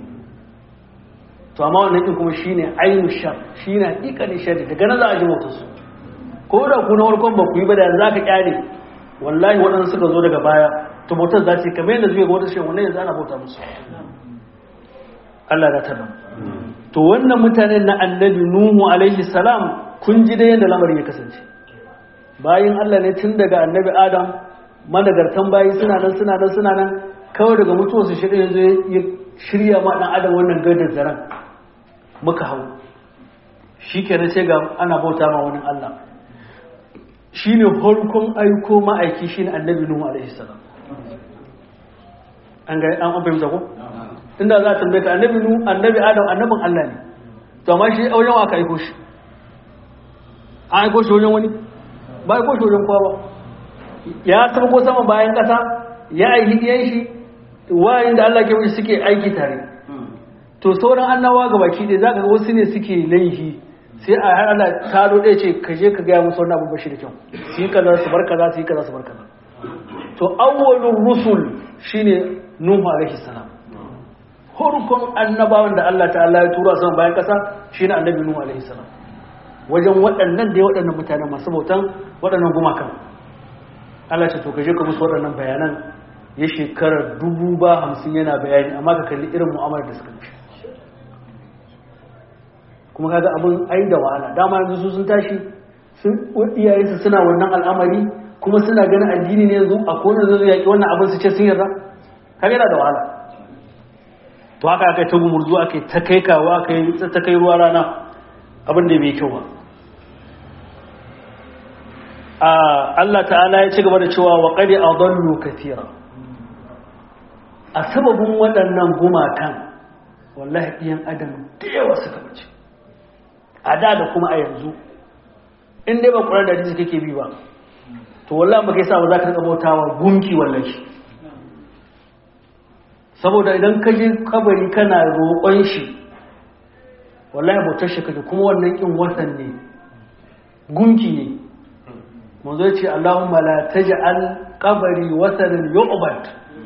to amma wannan din kuma shine ainu shar shine hakikanin shar daga nan za a ji motar su ko da ku na farkon ba ku yi ba da za ka kyale wallahi waɗansu suka zo daga baya to motar za ta yi kamar yadda zuwa ga wata shi wannan yanzu ana bauta musu Allah da tabba to wannan mutanen na annabi nuhu alaihi salam kun ji da yadda lamarin ya kasance bayan Allah ne tun daga annabi adam managartan bayi suna nan suna nan suna nan kawai daga mutuwar su shirya yanzu ya shirya ma dan adam wannan gadar zaren muka hau shi kenan sai ga ana bauta ma wani Allah shine farkon aiko ma'aiki shine annabi nuhu alaihi salam an ga an fahimta ko inda za a tambaye ka annabi nu annabi adam annabin Allah ne to amma shi wajen wa ka aiko shi an aiko shi wajen wani ba aiko shi wajen kowa ba ya taba ko sama bayan kasa ya aiki iyan shi wayin da Allah ke wuce suke aiki tare to sauran annawa ga baki ɗaya zaka ga wasu ne suke laihi sai a har Allah taro ɗaya ce ka je ka gaya musu wannan abu bashi da kyau su yi kaza su bar kaza su yi kaza su bar kaza to awwalur rusul shine nuhu alaihi salam farkon annabawan da Allah ta'ala ya tura sama bayan kasa shine annabi Nuhu alaihi salam wajen waɗannan da waɗannan mutane masu bautan waɗannan gumakan Allah ce to kaje ka musu waɗannan bayanan ya shekarar dubu ba hamsin yana bayani amma ka kalli irin mu'amalar da suka mishi kuma kaga abin ai da wahala dama yanzu su sun tashi sun iyayensu suna wannan al'amari kuma suna ganin addini ne yanzu a kone zai yaƙi wannan abin su ce sun yarda kaga yana da wahala to haka aka ta gumurzu aka yi ta kai kawo aka yi ta kai ruwa rana abin da bai kyau ba Allah ta'ala ya ci gaba da cewa wa qad adallu katira a sababin waɗannan gumakan wallahi ɗiyan adam da yawa suka bace a da da kuma a yanzu in dai ba ƙurar da hadisi kake bi ba to wallahi ba kai sa ba za ka rika bautawa gunki wallahi saboda idan ka je kabari kana roƙon shi wallahi bautar shi kaje kuma wannan kin watan ne gunki ne manzo ya ce Allahumma la taj'al qabri watanan yu'bad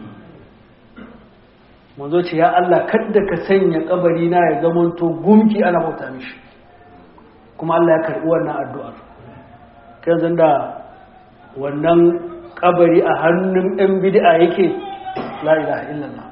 manzo ce ya Allah kadda ka sanya kabari na ya zamanto gunki ana bauta mishi kuma Allah ya karbi wannan addu'ar kan zan da wannan kabari a hannun ɗan bid'a yake la ilaha illallah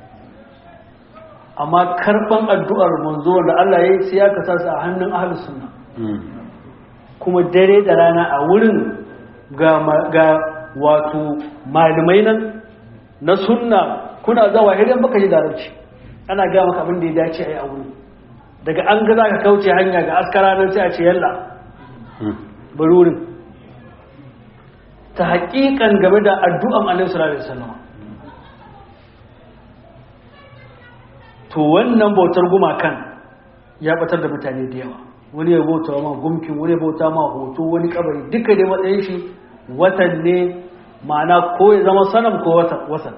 amma karban addu'ar manzo da Allah ya yi sai ya kasa su a hannun ahlus sunna kuma dare da rana a wurin ga wato malamai nan na sunna kuna zawa idan baka ji larabci ana ga maka abin da ya dace a yi a wuri daga an ga za ka kauce hanya ga askara nan sai a ce yalla bari wurin ta haƙiƙan game da addu'an alaihi sallallahu alaihi wasallam to wannan bautar gumakan ya batar da mutane da yawa wani ya bauta ma gumkin wani ya bauta ma hoto wani kabari duka dai matsayin shi watan ne ma'ana ko ya zama sanam ko watan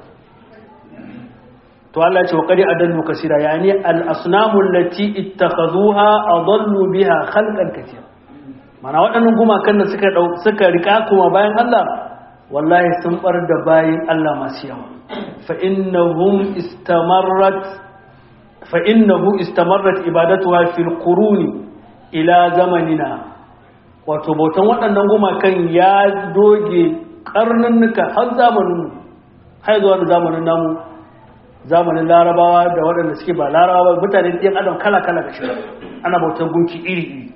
to Allah ce wa qad adallu kaseera yani al asnamu allati ittakhazuha adallu biha khalqan kaseera mana waɗannan gumakan da suka suka rika kuma bayan Allah wallahi sun bar da bayin Allah masu yawa fa innahum istamarrat fa innahu istamarrat ibadatuha fil quruni ila zamanina wato bautan waɗannan gumakan ya doge karnannuka har zamanin har zuwa da zamanin namu zamanin larabawa da waɗanda suke ba larabawa ba mutane ɗin adam kala-kala da shiga ana bautar gunki iri-iri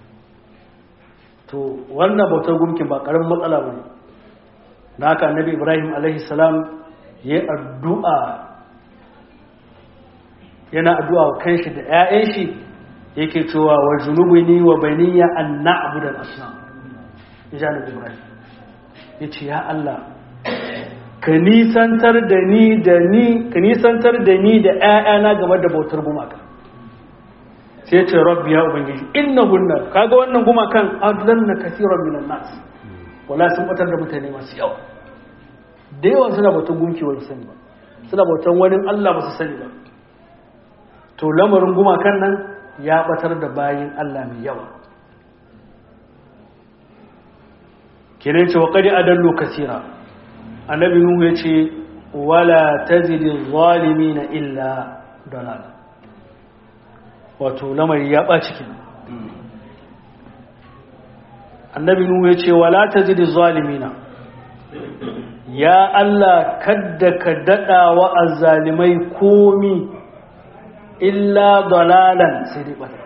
to wannan bautar gunkin ba ƙaramin matsala ba ne na haka annabi ibrahim salam ya yi addu'a yana addu'a wa kanshi da ‘ya'yan shi yake cewa wa junubi ni wa baniya an na'abu da asnam ya ibrahim ya ce ya Allah ka nisantar da ni da ni ka nisantar da ni da ƴaƴana game da bautar gumaka sai ya ce rabbi ya ubangiji innahunna kaga wannan gumakan adlanna kaseeran minan nas wala sun batar da mutane masu yawa da yawa suna bautar gunki wani sani ba suna bautar wani Allah ba su sani ba to lamarin gumakan nan ya batar da bayin Allah mai yawa kenan ce wa qad adallu kaseera annabi nuhu ya ce wala tazidi na illa dalal wato lamari ya ɓaci kin annabi nuhu ya ce wala tazidi zalimina ya Allah kadda ka daɗa wa azzalimai komi illa dalalan sai dai ɓata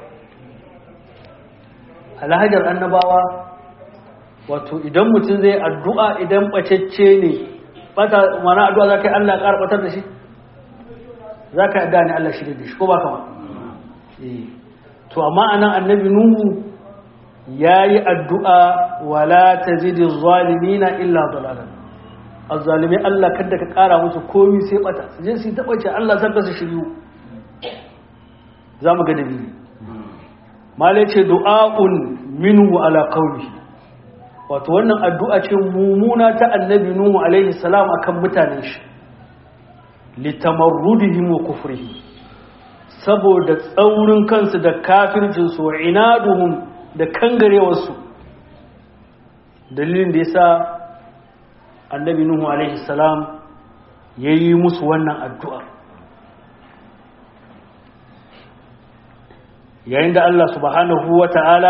alhajar annabawa wato idan mutum zai addu'a idan ɓacecce ne bata mana addu'a za ka yi Allah ƙara ɓatar da shi za ka yi addu'a ne Allah shirya da shi ko ba kama to amma anan annabi nuhu ya yi addu'a wala ta zidi zalimina illa dalalan azzalimi Allah kadda ka ƙara musu komi sai ɓata su je su yi taɓace Allah sarka su shiryu za mu ga dalili malai ce du'a'un minhu ala qawlihi wato wannan addu'a ce mummuna ta annabi Nuhu alaihi salam akan mutanen shi litamarrudihim wa kufrihi saboda tsaurin kansu da kafircin su wa inaduhum da kangarewarsu dalilin da yasa annabi Nuhu alaihi salam yayi musu wannan addu'a yayin da Allah subhanahu wa ta'ala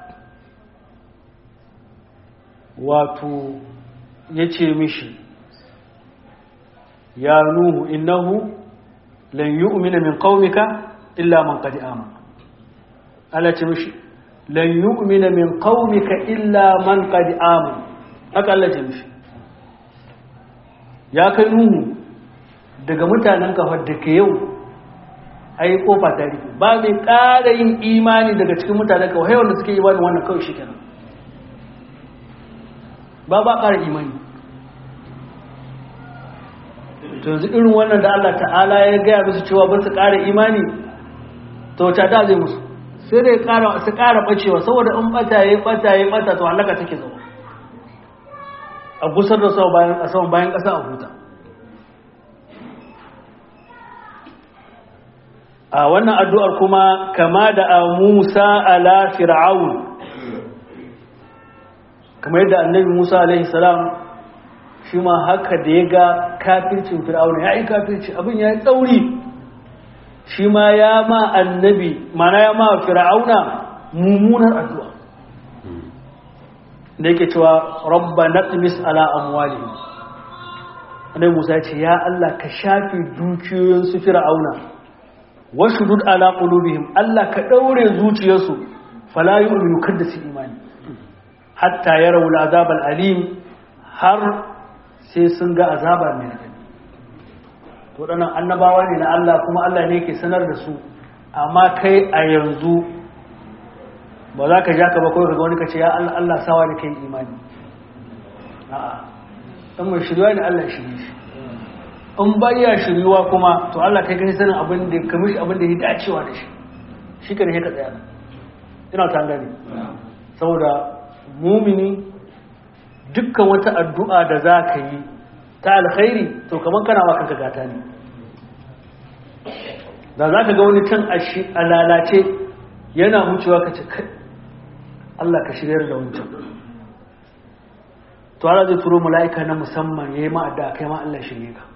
wato ya ce mishi ya nuhu innahu lan yu'mina min qaumika illa man qad amana Allah ce mishi lan yu'mina min qaumika illa man qad amana haka Allah ce mishi ya kai nuhu daga mutanen ka da ke yau ai kofa ta rufe ba mai ƙara yin imani daga cikin mutanen ka wai wanda suke yi wannan kawai shi kenan ba ba ƙara imani to yanzu irin wannan da Allah ta'ala ya gaya musu cewa ba su ƙara imani to wata da zai musu sai dai su ƙara ɓacewa saboda in ɓata ya ɓata ya ɓata to halaka take zama a gusar da saman bayan ƙasa a huta a wannan addu'ar kuma kama da a musa ala fir'aun kamar yadda annabi musa alaihi salam shi ma haka da ya ga kafircin fir'aun ya yi kafirci abin ya yi tsauri shi ma ya ma annabi mana ya ma fir'auna mummunar addu'a da yake cewa rabba naqmis ala amwali annabi Musa ya ce ya Allah ka shafe dukiyoyin su fir'auna washdud ala qulubihim Allah ka daure zuciyarsu fala yu'minu kada su imani hatta yarawu al'azab al'alim har sai sun ga azaba mai radadi to waɗannan annabawa ne na Allah kuma Allah ne ke sanar da su amma kai a yanzu ba za ka ja ka ba kawai ga wani ka ce ya Allah Allah sawa da kai imani a'a dan mai shirya ne Allah shirye shi in baya shiryuwa kuma to Allah kai kai sanin abin da ka mishi abin da ya dacewa da shi shi ka ne ka tsaya ina ta gani saboda mumini dukkan wata addu'a da za ka yi ta alkhairi to kamar kana wa kanka gata ne da za ka ga wani can a lalace yana wucewa ka ce kai Allah ka shiryar da wancan to Allah zai turo mala'ika na musamman ya yi ma'adda kai ma Allah shirye ka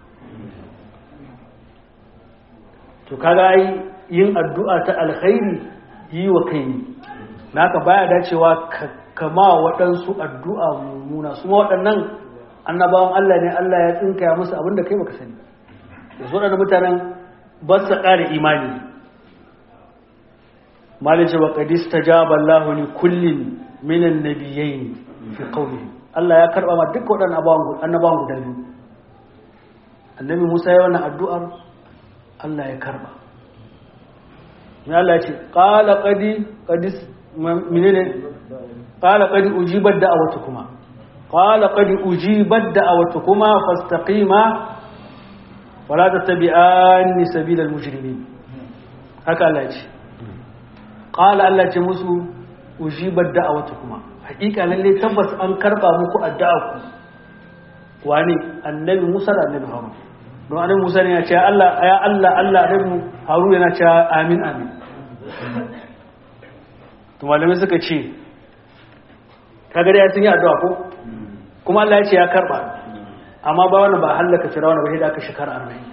to kaga yi yin addu'a ta alkhairi yi wa kai ne naka baya dacewa kama waɗansu addu'a mummuna su waɗannan annabawan Allah ne Allah ya tsinkaya musu abinda kai baka sani da su waɗanda mutanen ba su ƙara imani malice wa ƙadis ta jaba Allah ne kullum minan nabiyayi fi ƙauni Allah ya karɓa ma duk waɗannan annabawan guda biyu annabi Musa ya wannan addu'ar Allah ya karɓa ya Allah ce ƙala ƙadi ƙadis menene qala qad ujibat da'awatukuma qala qad ujibat da'awatukuma fastaqima wala tattabi'anni sabilal mujrimin haka Allah ce qala Allah ce musu ujibat da'awatukuma hakika lalle tabbas an karba muku addu'a ku wani annabi Musa da annabi Harun don annabi Musa ne ya ce Allah ya Allah Allah annabi Harun yana ce amin amin to malamai suka ce kaga ya sun yi addu'a ko kuma Allah ya ce ya karba amma ba wani ba hallaka firawuna ba da aka shekara arba'in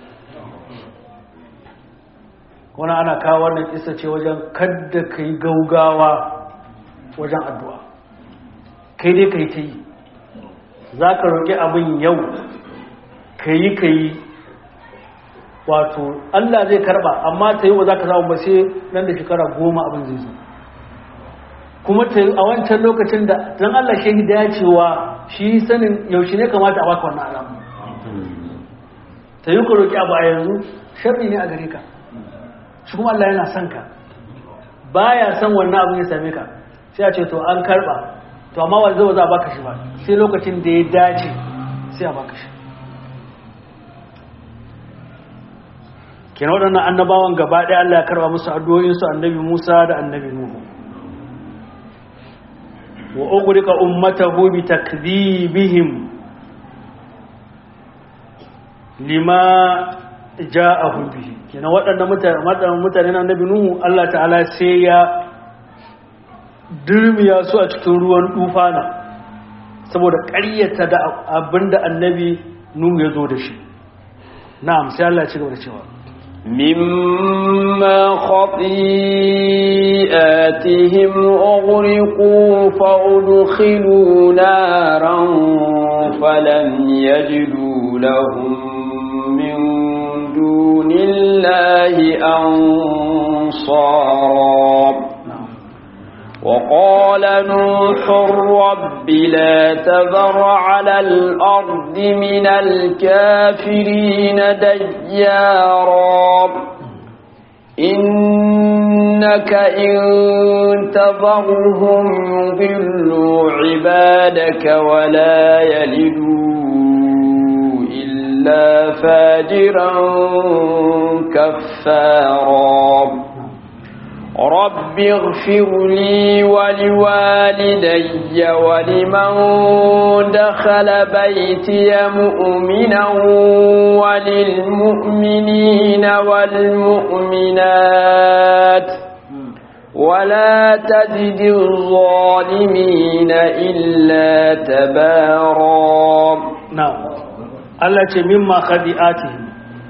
wani ana kawo wannan isa ce wajen kadda ka yi gaugawa wajen addu'a kai dai ka yi ta yi za ka roƙi abin yau ka yi ka yi wato Allah zai karba amma ta yi wa za ka samu ba sai nan da shekara goma abin zai zo kuma ta a wancan lokacin da don Allah shi dacewa shi sanin yaushe ne kamata a baka wannan alamu ta yi ku roƙi abu a yanzu sharri ne a gare ka shi kuma Allah yana son ka baya son wannan abin ya same ka sai a ce to an karba to amma wanda zai za a baka shi ba sai lokacin da ya dace sai a baka shi kenan waɗannan annabawan gaba ɗaya Allah ya karba musu addu'o'insu annabi Musa da annabi Nuhu wa ughriqa ummatahu bi takdhibihim lima ja'ahu bihi kenan waɗannan mutane mutane na annabi Nuhu Allah ta'ala sai ya dirmiya su a cikin ruwan tufana saboda ƙaryata da abinda annabi Nuhu ya zo da shi na'am sai Allah ya ci gaba da cewa مما خطيئاتهم أغرقوا فأدخلوا نارا فلم يجدوا لهم من دون الله أنصارا وقال نوح رب لا تذر على الأرض من الكافرين ديارا إنك إن تذرهم يضلوا عبادك ولا يلدوا إلا فاجرا كفارا رب اغفر لي ولوالدي ولمن دخل بيتي مؤمنا وللمؤمنين والمؤمنات ولا تزد الظالمين إلا تبارا na'am Allah ce mimma khadi'atihim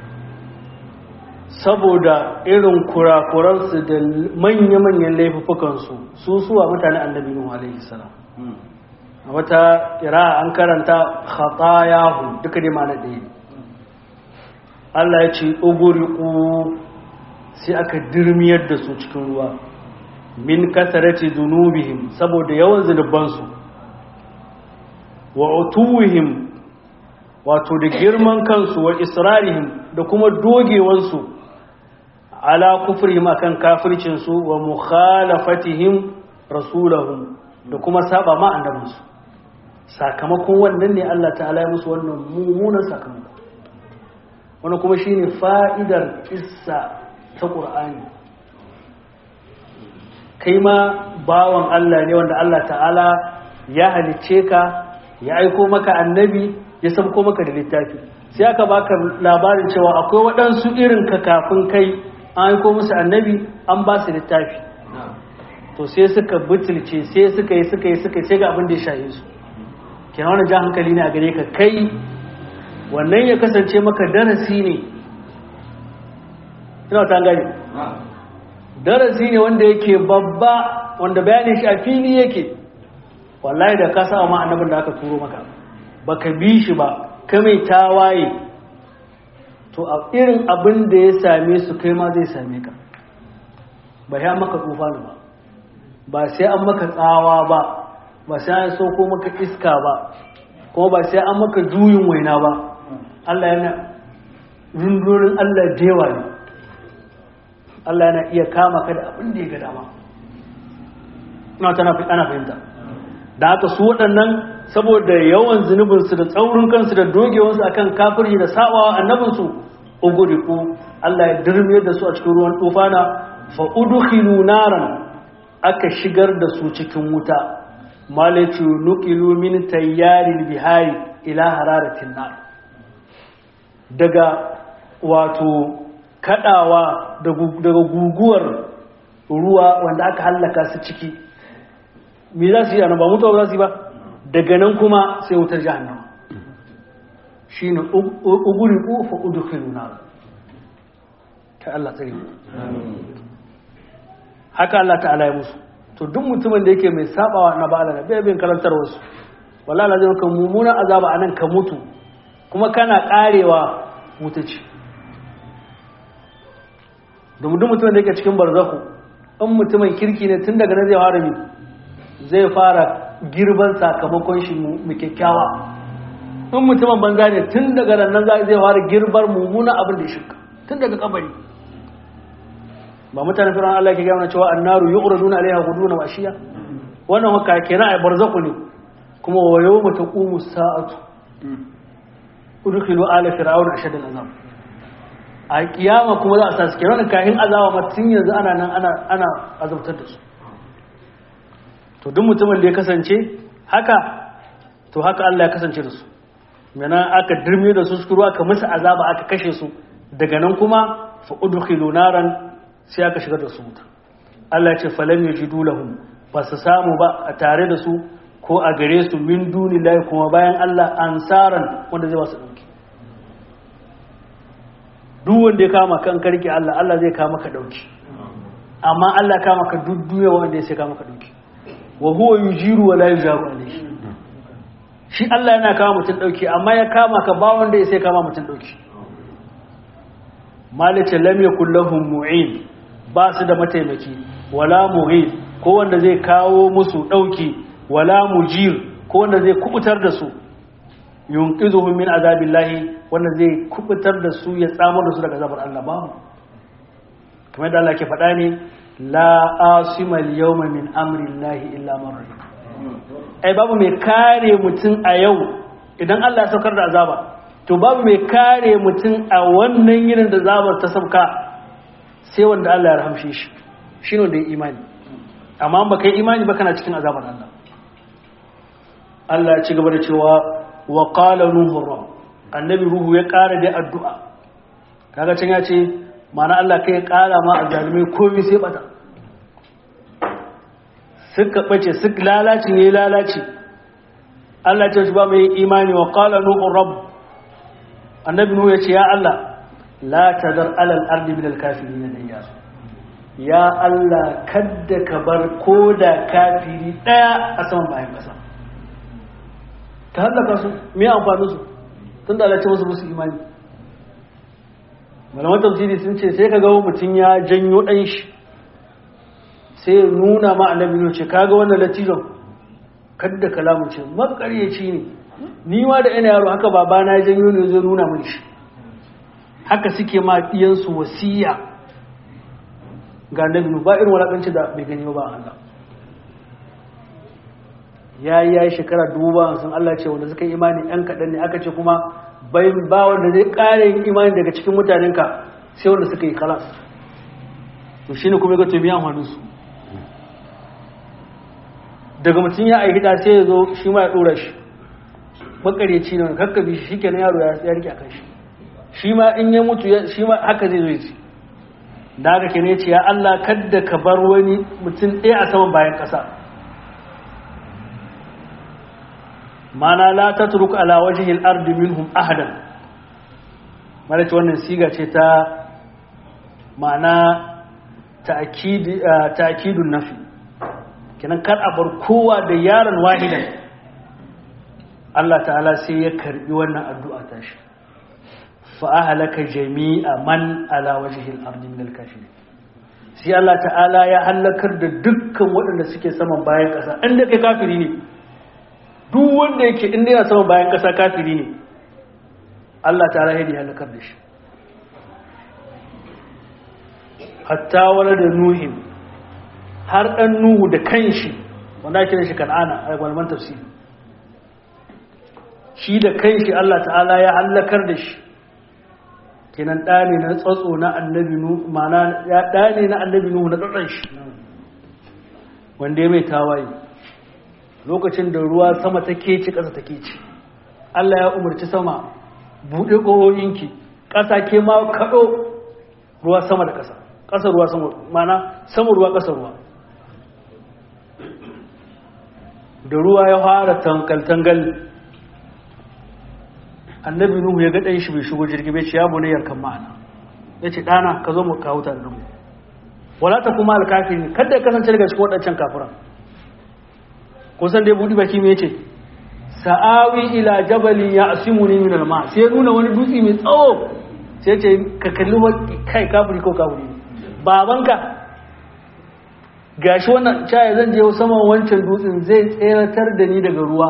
saboda irin kurakuransu da manya-manyan laifukansu su suwa mutane annabi Nuhu alaihi salam a wata kira an karanta khatayahu duka dai ma na ɗaya Allah ya ce uguriku sai aka dirmiyar da su cikin ruwa min kasarati zunubihim saboda yawan zunubansu wa utuwihim wato da girman kansu wa israrihim da kuma dogewansu ala kufrihim akan kafircinsu wa mukhalafatihim rasulahum da kuma saba ma annabinsu sakamakon wannan ne Allah ta'ala ya musu wannan mummunan sakamako wannan kuma shine fa'idar kissa ta Qur'ani kai ma bawan Allah ne wanda Allah ta'ala ya halicce ka ya aiko maka annabi ya sabko maka da littafi sai aka baka labarin cewa akwai waɗansu irin ka kafin kai an aiko musu annabi an ba su littafi to sai suka butulce sai suka yi suka yi suka yi sai ga abin da ya shaye su kenan wannan ja hankali ne a gare ka kai wannan ya kasance maka darasi ne ina ta gani darasi ne wanda yake babba wanda bayanin shi a fili yake wallahi da ka sa ma annabin da aka turo maka baka bi shi ba ka mai tawaye to a irin abin da ya same su kai ma zai same ka ba ya maka tufani ba ba sai an maka tsawa ba ba sai an sauko maka iska ba kuma ba sai an maka juyin waina ba Allah yana rundurin Allah da yawa ne Allah yana iya kama ka da abin da ya ga dama ina tana ana fahimta da haka su waɗannan saboda yawan zunubinsu da tsaurin kansu da dogewansu akan kafirci da sabawa annabinsu uguriku Allah ya dirme da su a cikin ruwan tufana fa udkhilu naran aka shigar da su cikin wuta malatu nuqilu min tayyaril bihari ila hararatin nar daga wato kadawa daga guguwar ruwa wanda aka hallaka su ciki me za su yi ba mutuwa za su yi ba daga nan kuma sai wutar jahannama shi ne uguri ƙofa udukhilu na ta Allah tsari haka Allah ta'ala ya musu to duk mutumin da yake mai sabawa na ba'ala na bai bin karantar wasu wallahi la zai ka mummunan azaba anan ka mutu kuma kana karewa wuta ce domin duk mutumin da yake cikin barzaku in mutumin kirki ne tun daga nan zai fara mi zai fara girban sakamakon shi mu kyakkyawa in mutumin banza ne tun daga nan zai fara girbar mummunan abin da shi tun daga kabari ba mutanen firan Allah ke gaya cewa annaru yu'raduna alaiha ghuduna wa ashiya wannan haka kenan ai barzaku ne kuma wa yawma taqumu sa'atu udkhilu ala fir'auna ashad al'azab a kiyama kuma za a sa su kenan kahin azaba ma tun yanzu ana nan ana ana azabtar da su to duk mutumin da ya kasance haka to haka Allah ya kasance da su mana aka dirme da su suka aka musu azaba aka kashe su daga nan kuma fa udkhilu naran sai aka shigar da su wuta Allah ya ce falan yajidu lahum ba su samu ba a tare da su ko a gare su min dunillahi kuma bayan Allah ansaran wanda zai wasu dauki duk wanda ya kama kan karki Allah Allah zai kama ka dauki amma Allah kama ka duk duniya wanda ya sai kama ka dauki wa huwa yujiru wa la yujaru alayhi shi Allah yana kama mutum dauki amma ya kama ka ba wanda ya sai kama mutum dauki malaka lam yakul lahum mu'in ba su da mataimaki wala mughir ko wanda zai kawo musu dauki wala mujir ko wanda zai kubutar da su yunqizuhum min azabillahi wanda zai kubutar da su ya tsamar da su daga azabar Allah ba kamar da Allah ke faɗa ne la asima al-yawma min amri llahi illa man rahim ai babu mai kare mutum a yau idan Allah ya saukar da azaba to babu mai kare mutum a wannan yinin da azabar ta sauka sai wanda Allah ya rahamshe shi shine wanda ya imani amma ba kai imani ba kana cikin azabar Allah Allah ya ci gaba da cewa wa qala nuhu annabi ruhu ya ƙara da addu'a kaga can ya ce mana Allah kai ya ƙara ma a zalimai komai sai bata suka bace suka lalace ne lalace Allah ya ce ba mai imani wa qala nuhu rabb annabi nuhu ya ce ya Allah la tadar alal ardi min al kafirin dayya ya Allah kadda ka bar koda kafiri daya a saman bayan kasa ta hallaka su me amfani su tun da Allah ya ce musu musu imani malaman tafsiri sun ce sai ka ga mutum ya janyo ɗan shi sai ya nuna ma annabi ne ce kaga wannan latijon kadda kalamu ce makaryaci ne ni ma da ina yaro haka babana ya janyo ne zai nuna mini shi haka suke ma ɗiyansu wasiya ga annabi ba irin walakanci da bai gani ba Allah ya yi ya yi shekara duba sun Allah ce wanda suka yi imani ɗan kaɗan ne aka ce kuma bai ba wanda zai ƙara yin imani daga cikin mutanenka sai wanda suka yi kalas to shine kuma ga tobi amfanin su daga mutum ya aiki da sai ya zo shi ma ya ɗora shi makareci ne kakkabi shi shikenan yaro ya rike a kan shi shi ma in ya mutu shi ma haka zai zo ya ci da haka ke ne ce ya Allah kadda ka bar wani mutum ɗaya a saman bayan ƙasa mana la tatruk ala wajhil ardi minhum ahadan mara ce wannan siga ce ta mana ta'kidun nafi kenan kar a bar kowa da yaron wahidan Allah ta'ala sai ya karbi wannan addu'a ta shi fa ahlaka jami'a man ala wajhil ardi min al-kafirin sai Allah ta'ala ya halakar da dukkan waɗanda suke saman bayan ƙasa inda kai kafiri ne duk wanda yake inda yana sama bayan ƙasa kafiri ne Allah ta rahe da halakar da shi hatta wani da nuhin har ɗan nuhu da kanshi wanda ake da shi kan'ana a gwalman tafsiri shi da kanshi Allah ta'ala ya halakar da shi kenan ɗane na tsatso na annabi nuhu mana ya ɗane na annabi nuhu na tsatson shi wanda ya mai tawaye lokacin da ruwa sama ta keci ƙasa ta keci Allah ya umarci sama buɗe ƙohoyinki ƙasa ke ma kaɗo ruwa sama da ƙasa ƙasa ruwa sama mana sama ruwa ƙasa ruwa da ruwa ya fara tangal-tangal annabi nuhu ya ga ɗan shi bai shigo jirgi bai ce ya bune yarkan ma'ana ya ce ɗana ka zo mu kawo ta da mu wala ta kuma alkafiri kada ya kasance daga cikin waɗancan kafiran kusan dai budi baki mai ce sa'awi ila jabalin ya asimuni min alma sai nuna wani dutse mai tsawo sai ce ka kalli kai kafiri ko kafiri babanka gashi wannan caya zan je saman wancan dutsen zai tseratar da ni daga ruwa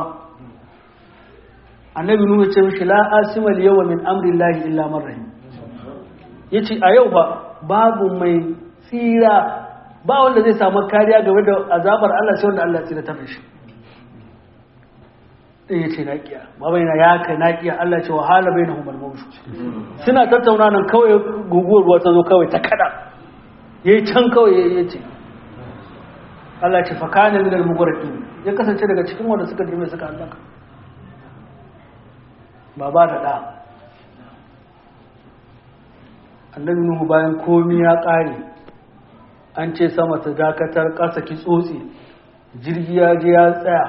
annabi nuna ce mishi la asimal yawa min amrillahi illa man rahim yace a yau ba babu mai tsira ba wanda zai samu kariya game da azabar Allah sai wanda Allah ya tsira ta shi ya ce naƙiya babai na ya kai naƙiya Allah ce wahala bai na humar mawushu suna tattauna nan kawai guguwar ruwa ta zo kawai ta kada ya yi can kawai ya ce Allah ce fakana min al-mughraqi ya kasance daga cikin wanda suka dime suka halaka baba da da annabi nuhu bayan komi ya kare an ce sama ta dakatar ƙasa ki tsotse jirgi ya je ya tsaya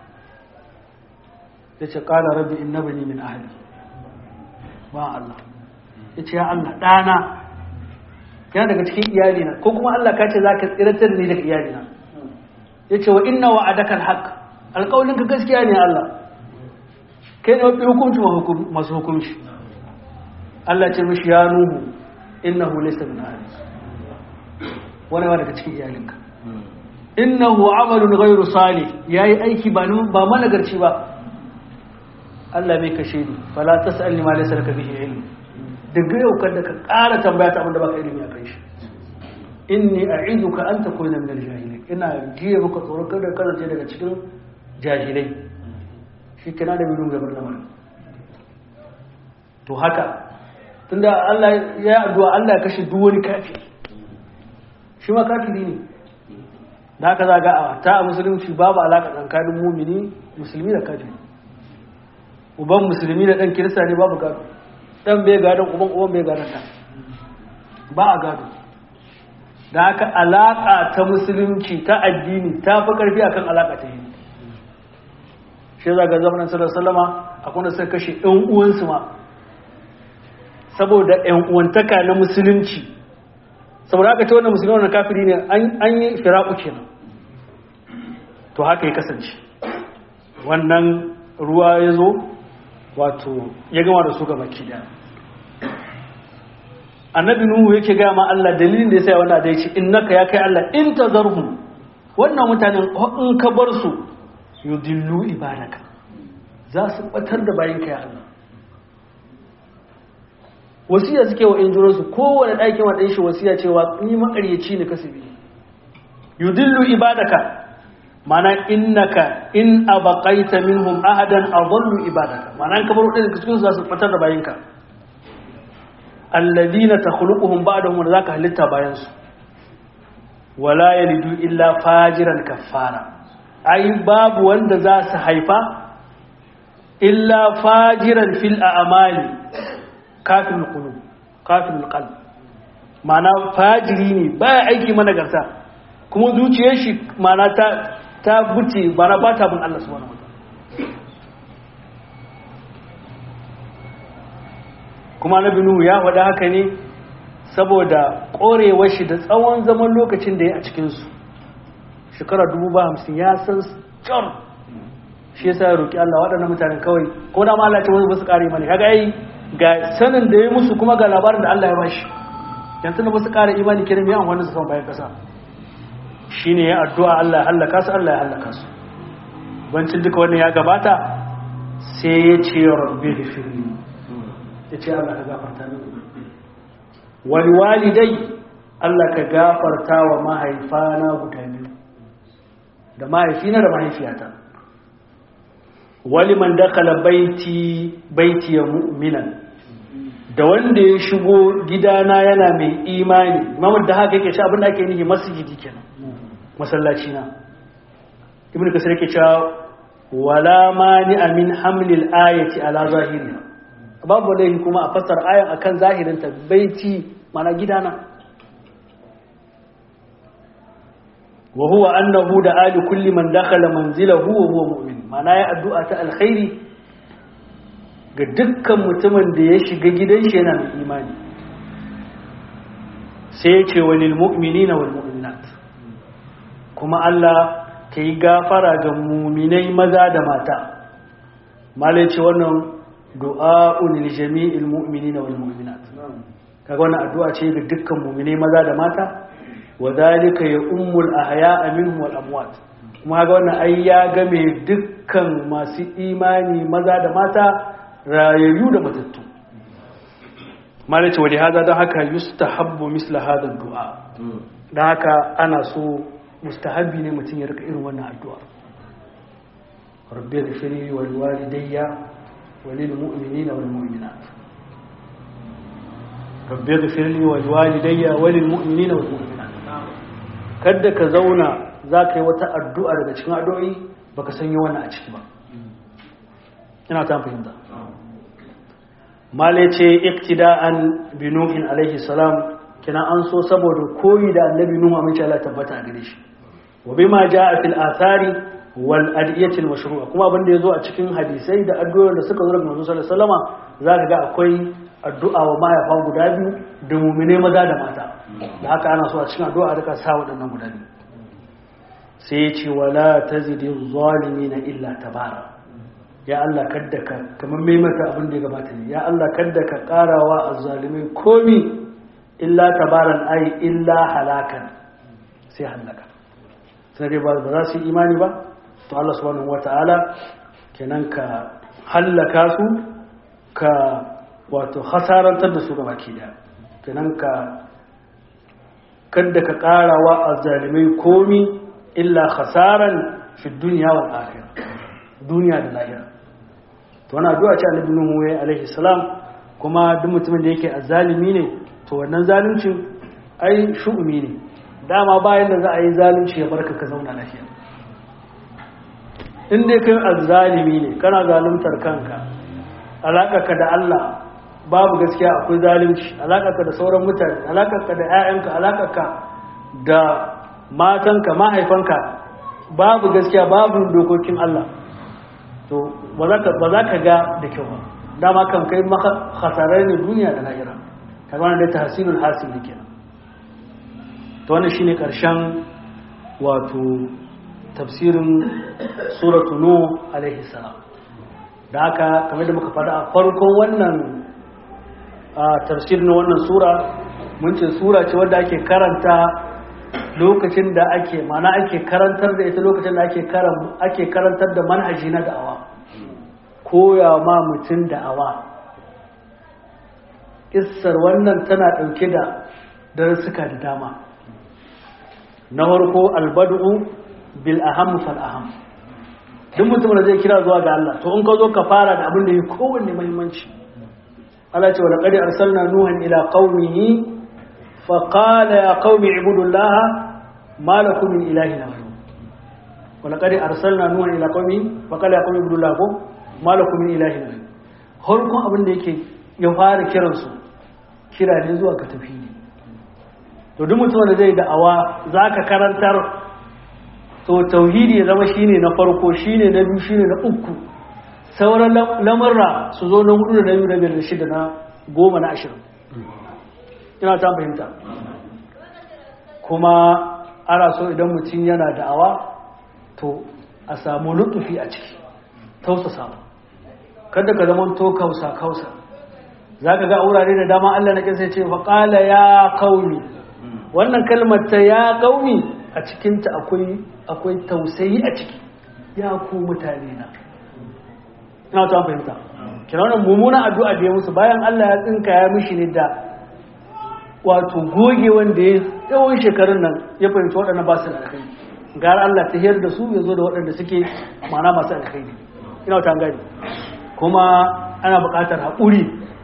ya ce ƙala rabbi inna bani min ahli ba Allah ya ce ya Allah ɗana yana daga cikin iyalina ko kuma Allah ka ce za ka tsiratar ni daga iyalina ya ce wa inna wa adakal haq alƙawalin ka gaskiya ne Allah kai ne mafi hukunci masu hukunci Allah ce mishi ya nuhu innahu laysa min ahli wani ba daga cikin iyalinka innahu amalun ghairu salih yayi aiki ba ba managarci ba Allah bai kashe ni fala tasalni ma laysa laka bihi ilm daga yau kada ka ƙara tambaya ta abinda baka ilimi a kai shi inni a'iduka an takuna min al-jahilin ina jiya maka tsoro kada ka kasance daga cikin jahilai shi kana da bidun gabar lamarin to haka tunda Allah ya addu'a Allah ya kashe duk wani kafi shi ma kafiri ne da haka za ga a ta a musulunci babu alaƙa tsakanin mumini musulmi da kafiri uban musulmi da ɗan kirista ne babu gado ɗan bai gadon uban uban bai gadon ɗan ba a gado da haka alaƙa ta musulunci ta addini ta fi ƙarfi akan alaƙa ta yi shi za ga zamanin sallar salama akwai da suka kashe ɗan uwansu ma saboda ‘yan uwantaka na musulunci saboda haka ta wannan musulmi wannan kafiri ne an yi firaku kenan to haka ya kasance wannan ruwa ya zo wato ya gama da su ga baki daya annabi nuhu yake gaya ma Allah dalilin da ya sai wanda da ya ce innaka ya kai Allah in tazarhum wannan mutanen in ka bar su yudillu ibadaka za su batar da bayanka ya Allah wasiya suke wa injuransu kowane ɗakin waɗin shi wasiya cewa ni makaryaci ne kasu biyu yudillu ibadaka mana innaka in abaqaita minhum ahadan adallu ibadaka mana ka bar ɗin cikin za su fitar da bayinka alladhina takhluquhum ba'dahum wa zaka halitta bayan su wala yalidu illa fajiran kaffara ai babu wanda za su haifa illa fajiran fil a'mali kafin qulub kafin qalb ma'ana fajiri ne baya aiki mana garta kuma zuciyar shi ma'ana ta ta buce bana ba ta bin Allah subhanahu wataala kuma nabi nuhu ya faɗa haka ne saboda ƙorewar shi da tsawon zaman lokacin da ya a cikin su shekara dubu ba hamsin ya san can shi yasa ya roƙi Allah waɗannan mutanen kawai ko da ma Allah ce wani ba su ƙare mani kaga ai ga sanin da ya musu kuma ga labarin da Allah ya bashi yanzu na ba su ƙara imani kiran mai amfani su sama bayan ƙasa shi ne ya addu'a Allah ya hallaka su Allah ya hallaka su bancin duka wannan ya gabata sai ya ce rabbi da firni ya ce Allah ka gafarta ni wani walidai Allah ka gafarta wa mahaifana guda biyu da mahaifina da mahaifiyata wali man dakala baiti baiti ya mu'minan da wanda ya shigo gidana yana mai imani mamar da haka yake ci abin da ake nihi masjidi kenan masallaci na ibnu kasir yake cewa wala mani amin hamlil ayati ala zahiriha babu laifi kuma a fassar ayan akan zahirin ta baiti mana gidana wa huwa annahu da ali kulli man dakhala manzilahu wa huwa mu'min mana ya addu'a ta alkhairi ga dukkan mutumin da ya shiga gidan shi yana mai imani sai ya ce walil mu'minina wal mu'minat kuma Allah ka yi gafara ga muminai maza da mata malai ce wannan du'a'un lil jami'il mu'minina wal mu'minat kaga wannan addu'a ce ga dukkan muminai maza da mata wa zalika ya ummul ahya'a minhum wal amwat kuma ga wannan ai ya game dukkan masu imani maza da mata rayayyu da matattu malai ce wali hada don haka yustahabbu misla hada du'a don haka ana so mustahabbi ne mutum ya rika irin wannan addu'a rabbi ghfirli wal walidayya walil mu'minina wal mu'minat rabbi ghfirli wal walidayya walil mu'minina wal mu'minat kada ka zauna zaka yi wata addu'a daga cikin addu'o'i baka sanya wannan a ciki ba ina ta fahimta mala ce iktida'an bi nuhin alaihi salam kina an so saboda koyi da annabi nuhu amince Allah tabbata a gare shi wa bima jaa fil athari wal adiyati al mashru'a kuma abin da yazo a cikin hadisai da addu'o'in da suka zo daga manzo sallallahu alaihi wasallama zaka ga akwai addu'a wa mahaifa guda biyu da mu'mine maza da mata da haka ana so a cikin addu'a duka sa waɗannan guda biyu sai ya ce wala tazidi zalimina illa tabara ya Allah kadda ka kamar mai mata abin da ya gabata ne ya Allah kadda ka karawa azzalimai komi illa tabaran ai illa halakan sai halaka sai dai ba za su yi imani ba to Allah subhanahu wata'ala kenan ka hallaka su ka wato hasarantar da su ga baki daya kenan ka kadda ka karawa azzalimai komi illa khasaran fi dunya wal akhirah duniya da lahira to wannan addu'a ce Annabi Nuhu ya alaihi salam kuma duk mutumin da yake azzalimi ne to wannan zaluncin ai shu'umi ne dama bayan da za a yi zalunci ya barka ka zauna lafiya in dai kai azzalimi ne kana zaluntar kanka alaƙarka da Allah babu gaskiya akwai zalunci alaƙarka da sauran mutane alaƙarka da 'ya'yanka alaƙarka da matanka mahaifanka babu gaskiya babu dokokin Allah to ba za ka ga da kyau ba dama kan kai maka hasarar ne duniya da lahira ta zama da tahsilul hasil ne kenan to wannan shine karshen wato tafsirin suratu nuh alaihi salam da haka kamar da muka faɗa a farkon wannan tafsirin wannan sura mun ce sura ce wadda ake karanta lokacin da ake mana ake karantar da ita lokacin da ake karantar da manhaji na da'awa koya ma mutum da'awa kissar wannan tana ɗauke da darussuka da dama na farko albadu bil aham fal aham duk mutum da zai kira zuwa ga Allah to in ka zo ka fara da abin da yi kowanne muhimmanci Allah ce wa laqad arsalna nuhan ila qaumihi fa qala ya qaumi ibudullaha ma lakum min ilahin ghayru wa laqad arsalna nuhan ila qaumihi fa qala ya qaumi ibudullaha ko ma lakum min ilahin ghayru harkon abin da yake ya fara kiransu kira ne zuwa ka tafi ne to duk mutum da zai da'awa zaka karantar to tauhidi ya zama shine na farko shine na biyu shine na uku sauran lamarra su zo na hudu da na biyu da biyar da shida na goma na ashirin ina ta fahimta kuma ana so idan mutum yana da'awa to a samu lutufi a ciki tausa samu kada ka zama to kausa kausa za ka ga wurare da dama Allah na kinsa ce faƙala ya kaumi wannan kalmar ta ya kaumi a cikinta akwai akwai tausayi a ciki ya ku mutane na ina ta fahimta kina wannan mummunan addu'a da ya musu bayan Allah ya tsinka ya mishi ne da wato goge wanda ya tsawon shekarun nan ya fahimci waɗannan ba su da alkhairi gara Allah ta hiyar da su ya zo da waɗanda suke mana masu alkhairi ina ta gani kuma ana buƙatar haƙuri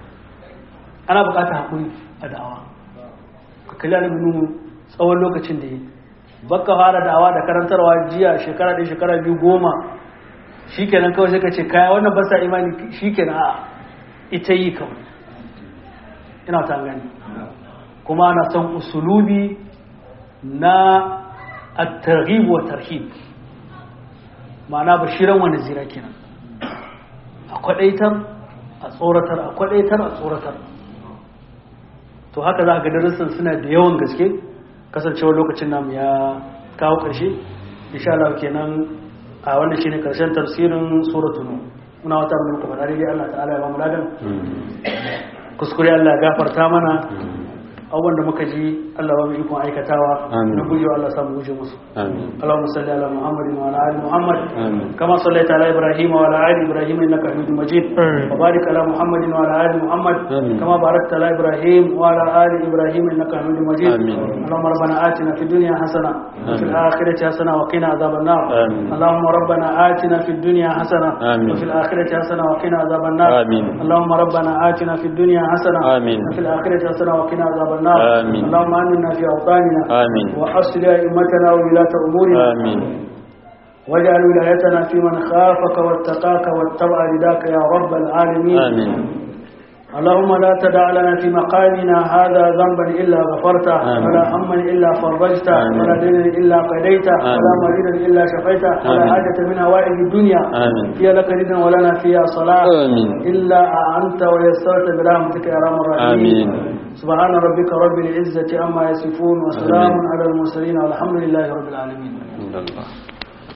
ana buƙatar haƙuri a da'awa ka kalli annabi nuhu tsawon lokacin da ya baka fara da'awa da karantarwa jiya shekara ɗaya shekara biyu goma shikenan kawai sai ka ce kaya wannan ba sa imani shikenan a ita yi kawai ina ta gani kuma ana son usulubi na at-targhib wa tarhib ma'ana bashiran wani zira kenan a kwadaitar a tsoratar a kwadaitar a tsoratar to haka za a ga darussan suna da yawan gaske kasancewar lokacin namu ya kawo ƙarshe insha Allah kenan a wannan shine karshen tafsirin suratul nur muna wata mun kuma dai Allah ta'ala ya ba mu ladan kuskure Allah ya gafarta mana abubuwan da muka ji Allah ba mu ikon aikatawa na gujewa Allah samu guje musu Allahumma salli ala Muhammadin wa ala ali Muhammad kama sallaita ala Ibrahim wa ala ali Ibrahim innaka Hamidum Majid wa barik ala Muhammadin wa ala ali Muhammad kama barakta ala Ibrahim wa ala ali Ibrahim innaka Hamidum Majid Allahumma rabbana atina fid dunya hasana wa fil akhirati hasana wa qina adhaban nar Allahumma rabbana atina fid dunya hasana wa fil akhirati hasana wa qina adhaban nar Allahumma rabbana atina fid dunya hasana wa fil akhirati hasana wa qina adhaban النار آمين. اللهم آمنا في أوطاننا آمين. وأصل أئمتنا وولاة أمورنا آمين. واجعل ولايتنا في من خافك واتقاك واتبع رداك يا رب العالمين آمين. اللهم لا تدع لنا في مقامنا هذا ذنبا إلا غفرته آمين. ولا هما إلا فرجته آمين. ولا دينا إلا قضيته آمين. ولا مريضا إلا شفيته ولا آمين. حاجة من هوائج الدنيا آمين. فيها لك رضا ولنا فيها صلاة آمين. إلا أنت ويسرت برحمتك يا أرحم الراحمين آمين. سبحان ربك رب العزة عما يصفون وسلام على المرسلين والحمد لله رب العالمين الله